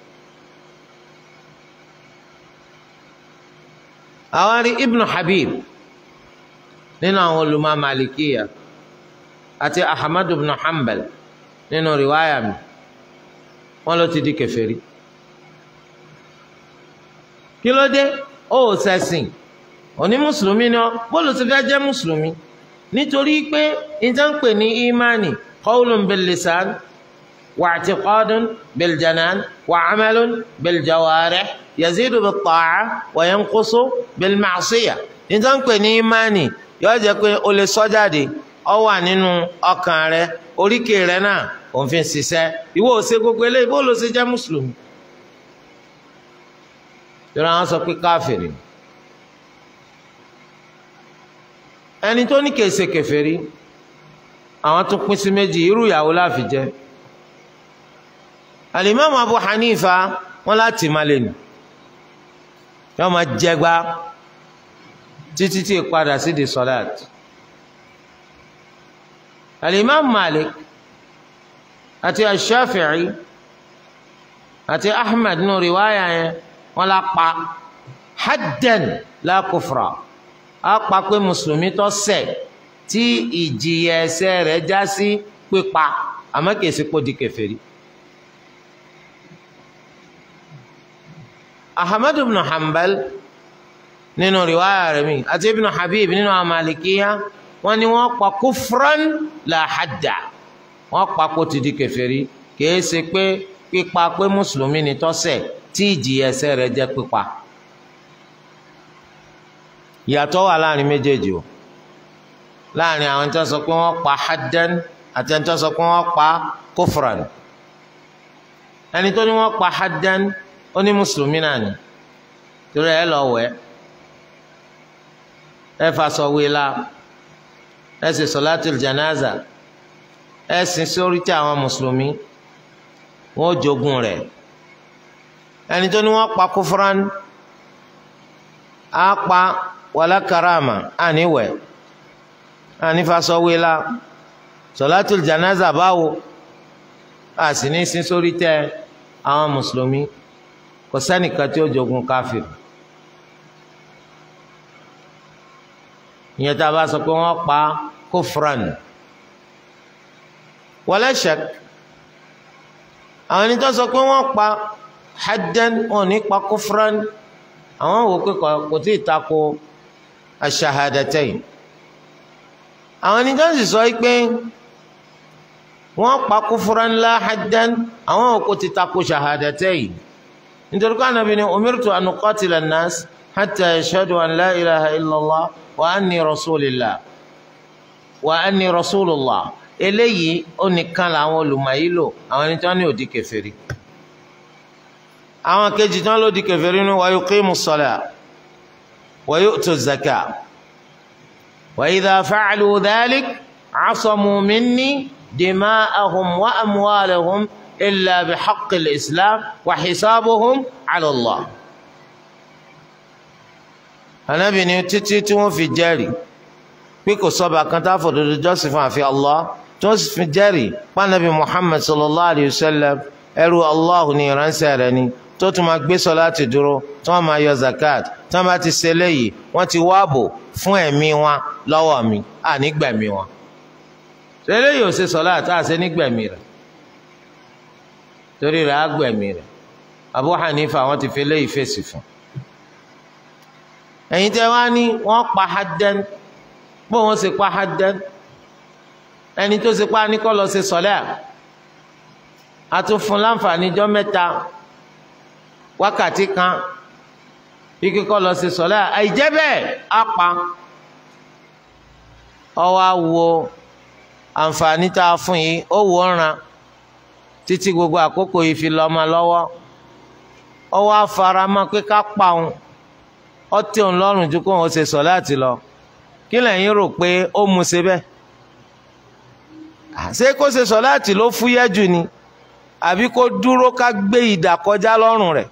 àwọn rí ibnu habib nínú àwọn olùmọ̀ malikiya àti ahmadu ibn hanbal nínú riwaya mi wọn ló ti di kèfèrí kí ló dé ó ṣẹ̀sìn òní mùsùlùmí ni ọ bóòlù ti fẹ́ jẹ́ mùsùlùmí nítorí pé ìjànpè ní ìmánì qawlun bil lisan wa i'tiqadun bil janan wa amalun bil jawarih yazidu bit ta'a wa yanqusu bil ma'siyah ìjànpè ní ìmánì yóò jẹ́ pé o lè sọ jáde ọ wà nínú ọkàn rẹ oríkèé rẹ náà òun fi ń ṣiṣẹ́ ìwọ ò ṣe gbogbo eléyìí bó ló ṣe jẹ́ mùsùlùmí. ìrora wọn sọ pé káfìrì ẹni tó ní kèsè kèfèrí àwọn tún pín sí méjì irú ìyàwó láfi jẹ alimami Abu Hanifa wọn láti má lè nù yọọ máa jẹgba títí tí ìpadà sí di sọláàtì alimami Malik àti ashafi'i àti ahmed nù riwaya yẹn wọn la pa haddan la kufra a pa pé mùsùlùmí tó ṣẹ̀ tí ìjìyà ẹ̀ṣẹ̀ rẹ̀ já sí pípa àmọ́ kìí ṣe kó di kèfèrí. ahmed ibn hanbal nínú riwaya rẹ̀ mi àti ibn habib nínú amalikiya wọn ni wọn pa kufran la hadda wọn pa kó ti di kèfèrí kìí ṣe pé pípa pé mùsùlùmí ni tó ṣẹ̀ tí ìjìyà ẹ̀ṣẹ̀ rẹ̀ jẹ́ pípa ìyàtọ̀ wà láàrin méjèèjì o láàrin àwọn tó sọ pé wọ́n pa haddan àti ẹni tó sọ pé wọ́n pa kufran ẹni tó ní wọ́n pa haddan ó ní mùsùlùmí náà ni torí ẹ lọ wẹ̀ ẹ fasọ wíla ẹ sì sọlátul janaza ẹ sin sórí tí àwọn mùsùlùmí wọn ò jogún rẹ̀ ẹni tó ní wọ́n pa kufran á pa wàlá karama àníwẹ ànífàsọwéla sọlátùl janaza báwo a sì ní sin sórí tẹ àwọn mùsùlùmí kò sẹ́nìkan tí ó jogun káfíìn ìyẹn tá a bá sọ pé wọ́n pa kófran wala shak àwọn ẹni tó sọ pé wọ́n pa haddan wọn ò ní pa kófran àwọn wò pé kò tí ì tako aṣahadatayin àwọn ẹni tó ń sì sọ pé wọ́n pa kufran la haddan àwọn òkú ti tako shahadatayin nítorí pé Ànábì ní umirtu an uqatila an-nas hatta yashhadu an la ilaha illallah wa anni rasulillah wa anni rasulullah eléyìí ó nìkan làwọn olùmọ̀yí lò àwọn ẹni tó ní òdì kèfèrí àwọn kejì tán ló di kèfèrí ní wa yuqimu s-salah wa yu'tu z-zakah wa idha fa'alu dhalik 'asamu minni dima'ahum wa amwalahum illa bihaqqi al-islam wa hisabuhum 'ala Allah. Ànábì ní títí tí wọ́n fi jẹ́rìí pé kò sọ́ba kan tá a fòdodo jọ́sìn fún àfi Allah tí wọ́n sì fi jẹ́rìí pànàbí Muhammad sallallahu alayhi wa sallam ẹrú Allah ní ìránṣẹ́ rẹ̀ ni tó tún máa gbé sọláàtì dúró tí wọ́n máa yọ zakat tí wọ́n bá ti ṣe léyìí wọ́n ti wáàbò fún ẹ̀mí wọn lọ́wọ́ mi à nígbẹ̀mí wọn. eléyìí ò ṣe sọláàtì àṣẹ nígbẹ̀mí rẹ̀ torí rẹ̀ á gbẹ̀mí rẹ̀ Abu Hanifa wọ́n ti fi léyìí fèsì fún. ẹ̀yin tẹ́ wá ní wọ́n pa haddan bó wọ́n ṣe pa haddan ẹni tó ṣe pa ní kọ́ lọ ṣe sọlẹ́ à tún fún láǹfààní ijọ́ mẹ́ta wákàtí kan bí kíkọ́ lọ sí sọ́lá àìjẹ́ bẹ́ẹ̀ á pa ọwọ́ á wo àǹfààní tá a fún yìí ó wò ó ràn títí gbogbo àkókò yìí fi lọ́mọ lọ́wọ́ ọwọ́ á fara mọ́ pé ká pa òun ó tẹ́ òun lọ́rùn ju kó òun ṣe sọ́lá àti lọ kí lẹ́yìn rò pé ó mu ṣe bẹ́ẹ̀ ṣé kó ṣe sọ́lá àti ló fúyẹ́ jù ni àbí kó dúró ká gbé ìdà kọjá lọ́rùn rẹ̀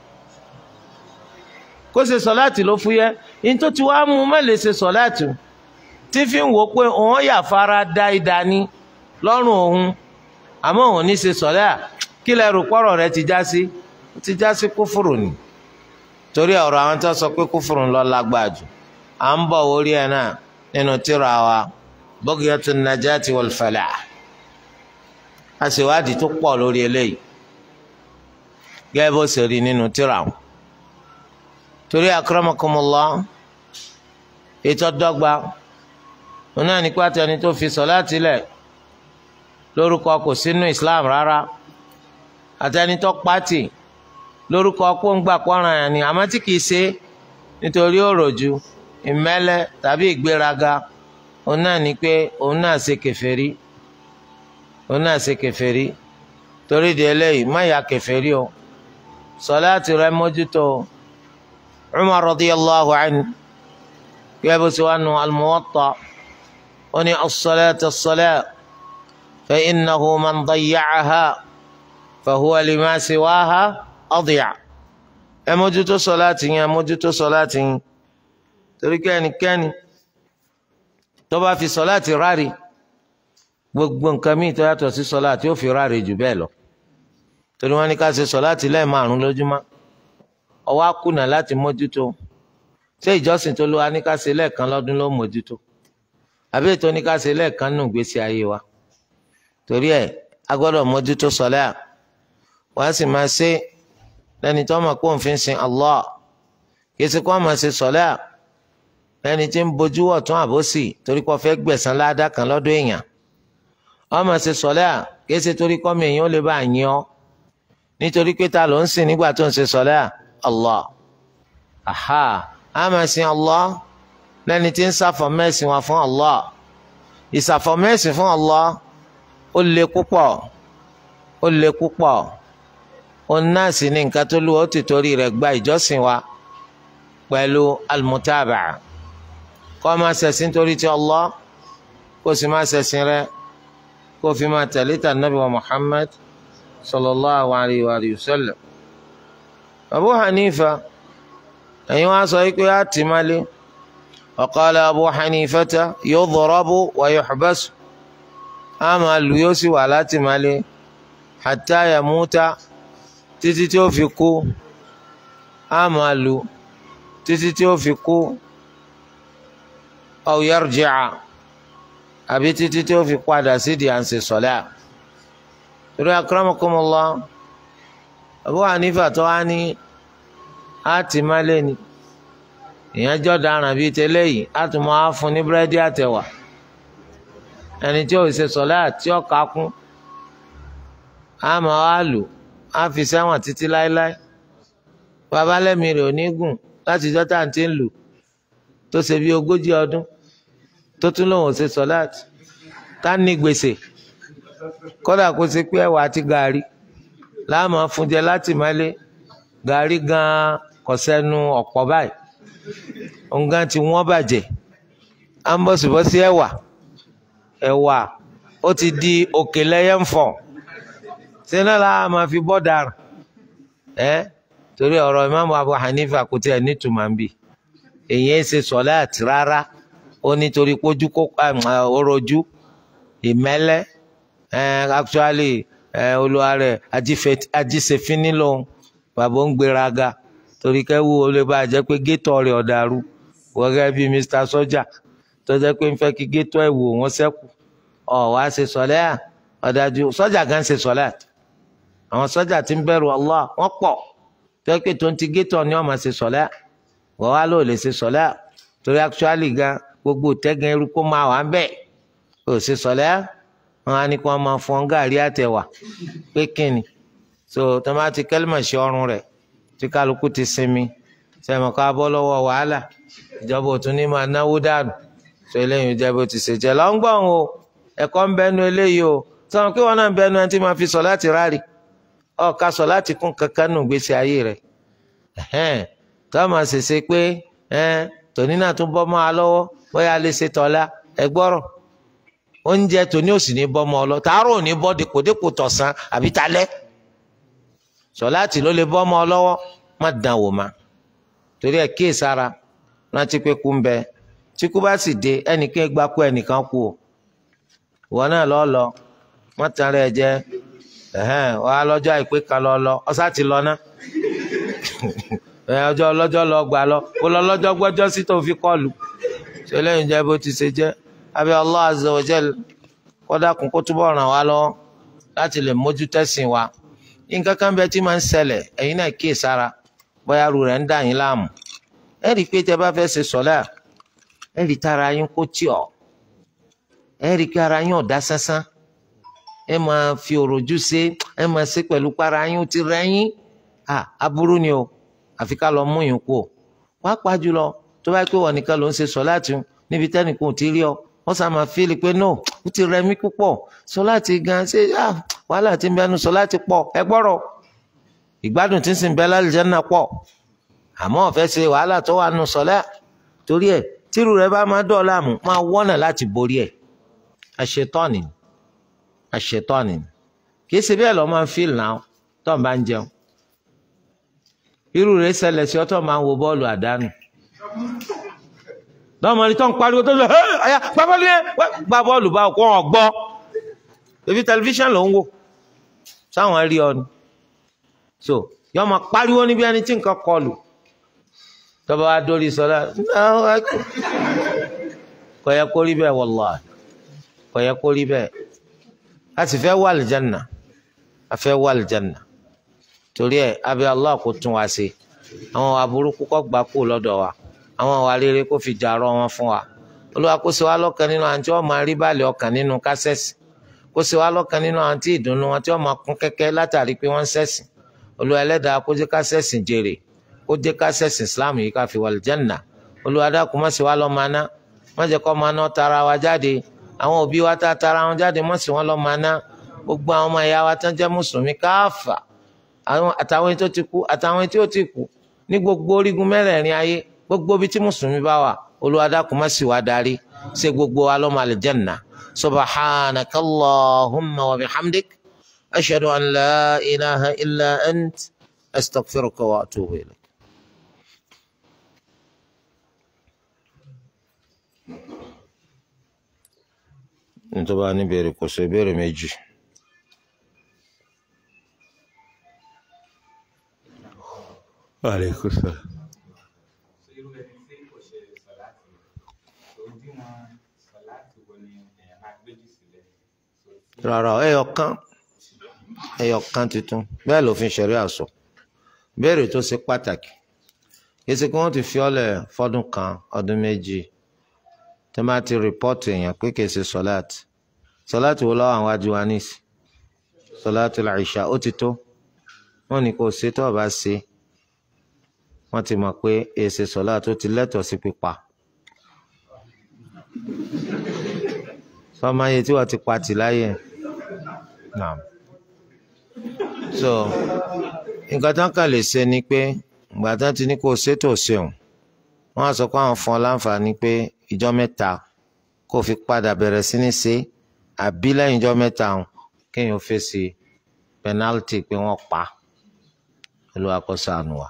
kó ṣe sọláàtì ló fúyẹ́ ní tó ti wá mú má lè ṣe sọláàtì tí fi ń wò pé òun yà fara da ìdá ní lọ́rùn òun àmọ́ òun ní ṣe sọláà kí lẹ rò pọ́rọ̀ rẹ ti já sí ti já sí kúfùrù ni torí ọ̀rọ̀ àwọn tó sọ pé kúfùrù ń lọ lágbàá jù à ń bọ̀ orí ẹ̀ náà nínú tírà wa Bughyatul Najati wal Falah àṣewádìí tó pọ̀ lórí eléyìí gẹ́gẹ́ bó ṣe rí nínú tírà wọn torí akramakumullah ètò dọ́gba wọn náà ní pàtó ẹni tó fi sọ̀láàtì lẹ̀ lórúkọ kò sínú Islam rárá àtẹni tó pàtì lórúkọ pọ́ngbà pọ́nrán yẹn ni àmọ́ tí kìí ṣe nítorí òròjú ìmẹ́lẹ́ tàbí ìgbéraga òun náà ní pé òun náà ṣe kèfèrí òun náà ṣe kèfèrí torí di eléyìí má ya kèfèrí o sọ̀láàtì rẹ mójútó o. عمر رضي الله عنه يبس أنه الموطأ وني الصلاة الصلاة فإنه من ضيعها فهو لما سواها أضيع أموجت صلاة أموجت صلاة تركاني كاني طبعا في صلاة راري gbogbo nǹkan míì tó yàtọ̀ sí sọlá tí ó fi ráre jù bẹ́ẹ̀ lọ torí wọn ní ká ṣe sọlá tí lẹ́ẹ̀ márùn lójúmọ́ ọwọ́ àkùnà láti mójútó ṣé ìjọsìn tó lówó aníkàṣe lẹ́ẹ̀kan lọ́dún ló mójútó àbí ètò oníkàṣe lẹ́ẹ̀kan nù gbèsè ayé wa torí ẹ̀ a gbọ́dọ̀ mójútó sọlẹ́ à wọ́n á sì máa ṣe lẹ́ni tó mọ̀ kó ń fi sin Allah kìí ṣe kó wọ́n máa ṣe sọlẹ́ à lẹ́ni tí ń bojú wọ̀ tún àbòsí torí kó fẹ́ gbẹ̀san ládàá kan lọ́dọ̀ èèyàn wọ́n máa ṣe sọlẹ́ à kìí ṣe torí kọ́mi èèyàn ó lè bá àyàn ọ́ nítorí pé ta ló ń sìn nígbà tó ń ṣe sọlẹ́ à Allah aha a máa sin Allah lẹ́ni tí ń ṣàfọ̀mẹ́sìn wa fún Allah ìṣàfọ̀mẹ́sìn fún Allah ó le púpọ̀ ó le púpọ̀ òun náà sì ní nǹkan tó lù ó ti torí rẹ̀ gba ìjọsìn wa pẹ̀lú almutaba kó máa ṣẹ̀sìn torí ti Allah kó sì máa ṣẹ̀sìn rẹ̀ kó fi máa tẹ̀lé tà nàbí wa Muhammad sallallahu alayhi wa sallam. Abu Hanifa ẹ̀yin wá sọ pé á tì má lé ọ̀kọ́lẹ̀ Abu Hanifata yudrabu wa yuhbasu á máa lù yóò sì wà láti má lé hatta yamuta títí tí ó fi kú á máa lù títí tí ó fi kú aw yarji'a àbí títí tí ó fi padà sídìí à ń ṣe sọ̀lá torí akramakumullah. Abu Hanifa tó wá ní àti má lé ni èèyàn jọ daràn bíi tẹ́lẹ̀ yìí á tún máa fún ní búrẹ́dì àtẹ̀wà ẹni tí ò ṣe sọ̀lá tí ó kà kún á máa wá lò á fi sẹ́wọ̀n títí láéláé bàbá lẹ́mìí rẹ̀ ò ní gùn láti jọ́ tá à ń ti ń lò tó ṣe bí ogójì ọdún tó tún lòun ò ṣe sọ̀lá tá ní gbèsè kódà kó ṣe pé ẹ̀wà àti gàrí láàmú fúnjẹ láti mọ́lé gàrí gan kò sẹ́nu ọ̀pọ̀ báyìí nǹkan tí wọ́n bàjẹ́ à ń bọ̀sibọ́sí ẹ̀wà ẹ̀wà ó ti di òkè lẹ́yẹ̀ ń fọ̀ sínú la máa fi bọ́ dàrú ẹ́ torí ọ̀rọ̀ Imam Abu Hanifa kò tí ẹ̀ nítumọ̀ ń bì èyí ẹ̀ ṣe sọ̀láàtì rárá ó nítorí pójú kó orojú ìmẹ́lẹ́ ẹ̀ actually ẹ̀ olúwa rẹ̀ ajíṣefín nílò bàbá ń gbéraga torí kẹ́wù ó lè bá a jẹ́ pé gétọ̀ rẹ̀ ọ̀dàrú wọ́gẹ́ bí Mr. Sọ́jà tó jẹ́ pé ń fẹ́ kí gétọ̀ ẹ̀ wò wọ́n sẹ́kù ọ̀ wá ṣe sọ̀lẹ́ à ọ̀dájú sọ́jà gan ṣe sọ̀lẹ́ àwọn sọ́jà tí ń bẹ̀rù Allah wọ́n pọ̀ tó yẹ pé tó ń ti gétọ̀ ni wọ́n máa ṣe sọ̀lẹ́ wọ́n wá lò lè ṣe sọ̀lẹ́ torí actually gan gbogbo tẹ́gàn irú kó máa wà ń bẹ̀ ò ṣe sọ̀lẹ́ wọn á ní kí wọ́n máa fọ́n gàrí àtẹ̀wà pé kíni so tomati kẹlímà ṣe ọrùn rẹ̀ tí kálukú ti sinmi sẹ́mi ká bọ́ lọ́wọ́ wàhálà ìjọba òtún ní máa náwó dànù so eléyìí jẹ́ bó ti ṣe jẹ́ lọ́ngbọ̀n o ẹ̀kọ́ ń bẹnu eléyìí o sọ̀rọ̀ kí wọ́n náà ń bẹnu ẹni tí máa fi sọ láti rárí ọ̀ka sọ láti kún kankan nù gbèsè ayé rẹ̀ tó máa ṣèṣe pé tòní náà tún bọ́ mọ́ a lọ́wọ́ bóyá a lè ṣe tọ́lá ẹ gbọ́rọ̀ oúnjẹ tòní ò sì ní bọ́ ọmọ ọlọ tààrọ̀ ò ní bọ́ dèpòdèpò tọ̀sán àbí talẹ́ sọláàtì ló lè bọ́ ọmọ ọlọ́wọ́ má dán wò má torí ẹ̀ kíyè sára rántí pé kú ń bẹ tí kú bá sì dé ẹnìkan gba kú ẹnìkan kú o ìwọ náà lọ lọ má tán rẹ jẹ ẹhẹn wàá lọ́jọ́ àìpé kan lọ lọ ọsà ti lọ ná ọjọ́ ọlọ́jọ́ lọ gbà lọ kó lọ lọ́jọ́ gbọ́jọ́ sí tó fi kọlù ṣe lẹ́yìn jẹ bó ti ṣe jẹ abẹ Allah azza wa jal kódà kún kó túbọ̀ ràn wá lọ́wọ́ láti lè mójú tẹ̀sìn wa nǹkan kan bẹ tí máa ń ṣẹlẹ̀ ẹ̀yin náà kíyè sára bóyá ru rẹ̀ ń dà yín láàmú ẹ rí i pé tẹ bá fẹ́ ṣe sọ́lá ẹ rí tara yín kó tì ọ́ ẹ rí i pé ara yín ọ̀dá sánsán ẹ máa fi òròjú ṣe ẹ máa ṣe pẹ̀lú para yín ó ti rẹ́ yín aburú ni o àfi ká lọ mú yín kú o pàápàá jùlọ tó bá pé wọn nìkan ló ń ṣe sọ́láàtì níbi tẹ́nìkan ò ti rí ọ wọ́n sá máa fíìlì pé no ó ti rẹ̀ mí púpọ̀ sọ́láàtì gan ṣe wàhálà tí ń bẹnu sọ́láàtì pọ̀ ẹ gbọ́rọ̀ ìgbádùn tí ń sìn bẹ́ẹ̀ lálùjánnà pọ̀ àmọ́ ọ̀fẹ́ ṣe wàhálà tó wà nù sọ́lá torí ẹ̀ tírù rẹ bá máa dọ̀ọ́ láàmú máa wọ́nà láti borí ẹ̀ àṣetọ́ni àṣetọ́ni kìí ṣe bẹ́ẹ̀ lọ máa ń fíìl náà tó ń bá ń jẹun irú rẹ̀ ṣẹlẹ̀ sí ọtọ́ máa ń wo bọ́ọ̀lù àdánù lọ́mọdé tó ń pariwo tó ń sọ ẹ́ ọ̀yà gbá bọ́ọ̀lù yẹn gbá bọ́ọ̀lù bá kó wọn gbọ́ ebi tẹlifíṣàn ló ń wò sáwọn rí ọ ni so yọ máa pariwo níbi ẹni tí nǹkan kọlù tọ́ba wa dórí sọlá kò yẹ kó rí bẹ́ẹ̀ wallahi kò yẹ kó rí bẹ́ẹ̀ a sì fẹ́ wà lìjánà a fẹ́ wà lìjánà torí ẹ̀ abẹ́ Allah kò tún wa ṣe àwọn aburúkú kọ́ gbà kú lọ́dọ̀ wa àwọn àwa rere kó fi jà rọ wọn fún wa Olúwa kó ṣe wá lọ́kàn nínú àwọn tí wọ́n máa rí bàlẹ̀ ọkàn nínú kásẹ̀sì kó ṣe wá lọ́kàn nínú àwọn tí ìdùnnú wọn tí wọ́n máa kún kẹ́kẹ́ látàrí pé wọ́n ń ṣẹ̀sìn Olúwa ẹlẹ́dàá kó jẹ́ kásẹ̀sìn jèrè kó jẹ́ kásẹ̀sìn Islam yìí ká fi wà lìjánà Olúwa dákun má ṣe wá lọ́ máa ná má jẹ́ kó máa ná tara wa jáde àwọn òbí wa tá a tara wọn jáde mọ́ sí wọn lọ́ máa ná gbogbo àwọn ọmọ ìyá wa tán jẹ́ mùsùlùmí káàfà àtàwọn tó ti kú àtàwọn tí ó ti kú ní gbogbo orígun mẹ́rẹ̀ẹ̀rin ayé gbogbo ibi tí mùsùlùmí bá wà Olúwa dákun má sì wá darí ṣe gbogbo wa lọ́mọ àlìjẹ́nà subhanaka allahumma wa bihamdik ashhadu an la ilaha illa ant astaghfiruka wa atubu ilayk. nítorí wàá níbẹ̀rẹ̀ kò sọ ìbéèrè méjì. Aleykum salaam. rárá ẹyọ kan ẹyọ kan tuntun bẹ́ẹ̀ lòfin ṣẹ̀rí àṣọ béèrè tó ṣe pàtàkì yìí kí wọ́n ti fi ọ́lẹ̀ fọ́dún kan ọdún méjì tó máa ti rìpọ́ọ̀tù èèyàn pé kì í ṣe sọ́láàtì sọ́láàtì wo lọ́wọ́ àwọn ajú wa níìsì sọ́láàtì làìṣà ó ti tó wọ́n ní kó o ṣe tó o bá ṣe wọ́n ti mọ̀ pé èsì sọ́láàtì ó ti lẹ́tọ̀ọ́ sí pípa sọ́mọ ayé tí wọ́n ti pa tì láyé naam so nǹkan tán kàn lè ṣe ni pé ìgbà tán ti ní kó o ṣètò ṣeun wọ́n á sọ pé àwọn fún ọ láǹfààní pé ìjọ mẹ́ta kó o fi padà bẹ̀rẹ̀ sí ní ṣe àbí lẹ́yìn ìjọ mẹ́ta kéèyàn fèsì pẹnálítì pé wọ́n pa Olúwa kó ṣàánú wa.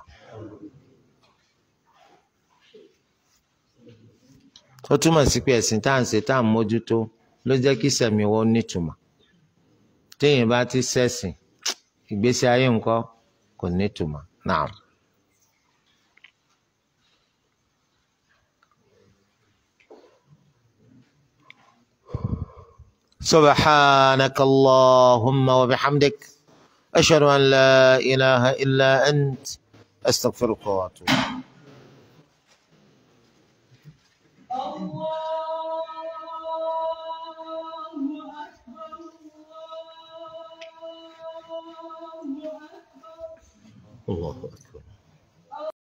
ó túmọ̀ sí pé ẹ̀sìn tá à ń ṣe tá à ń mójútó ló jẹ́ kí sẹ̀mí wọn nítumọ̀ téèyàn bá ti ṣẹ̀sìn ìgbésí ayé ńkọ́ kò nítumọ̀ náà. سبحانك اللهم وبحمدك أشهد أن لا إله إلا أنت أستغفرك وأتوب الله أكبر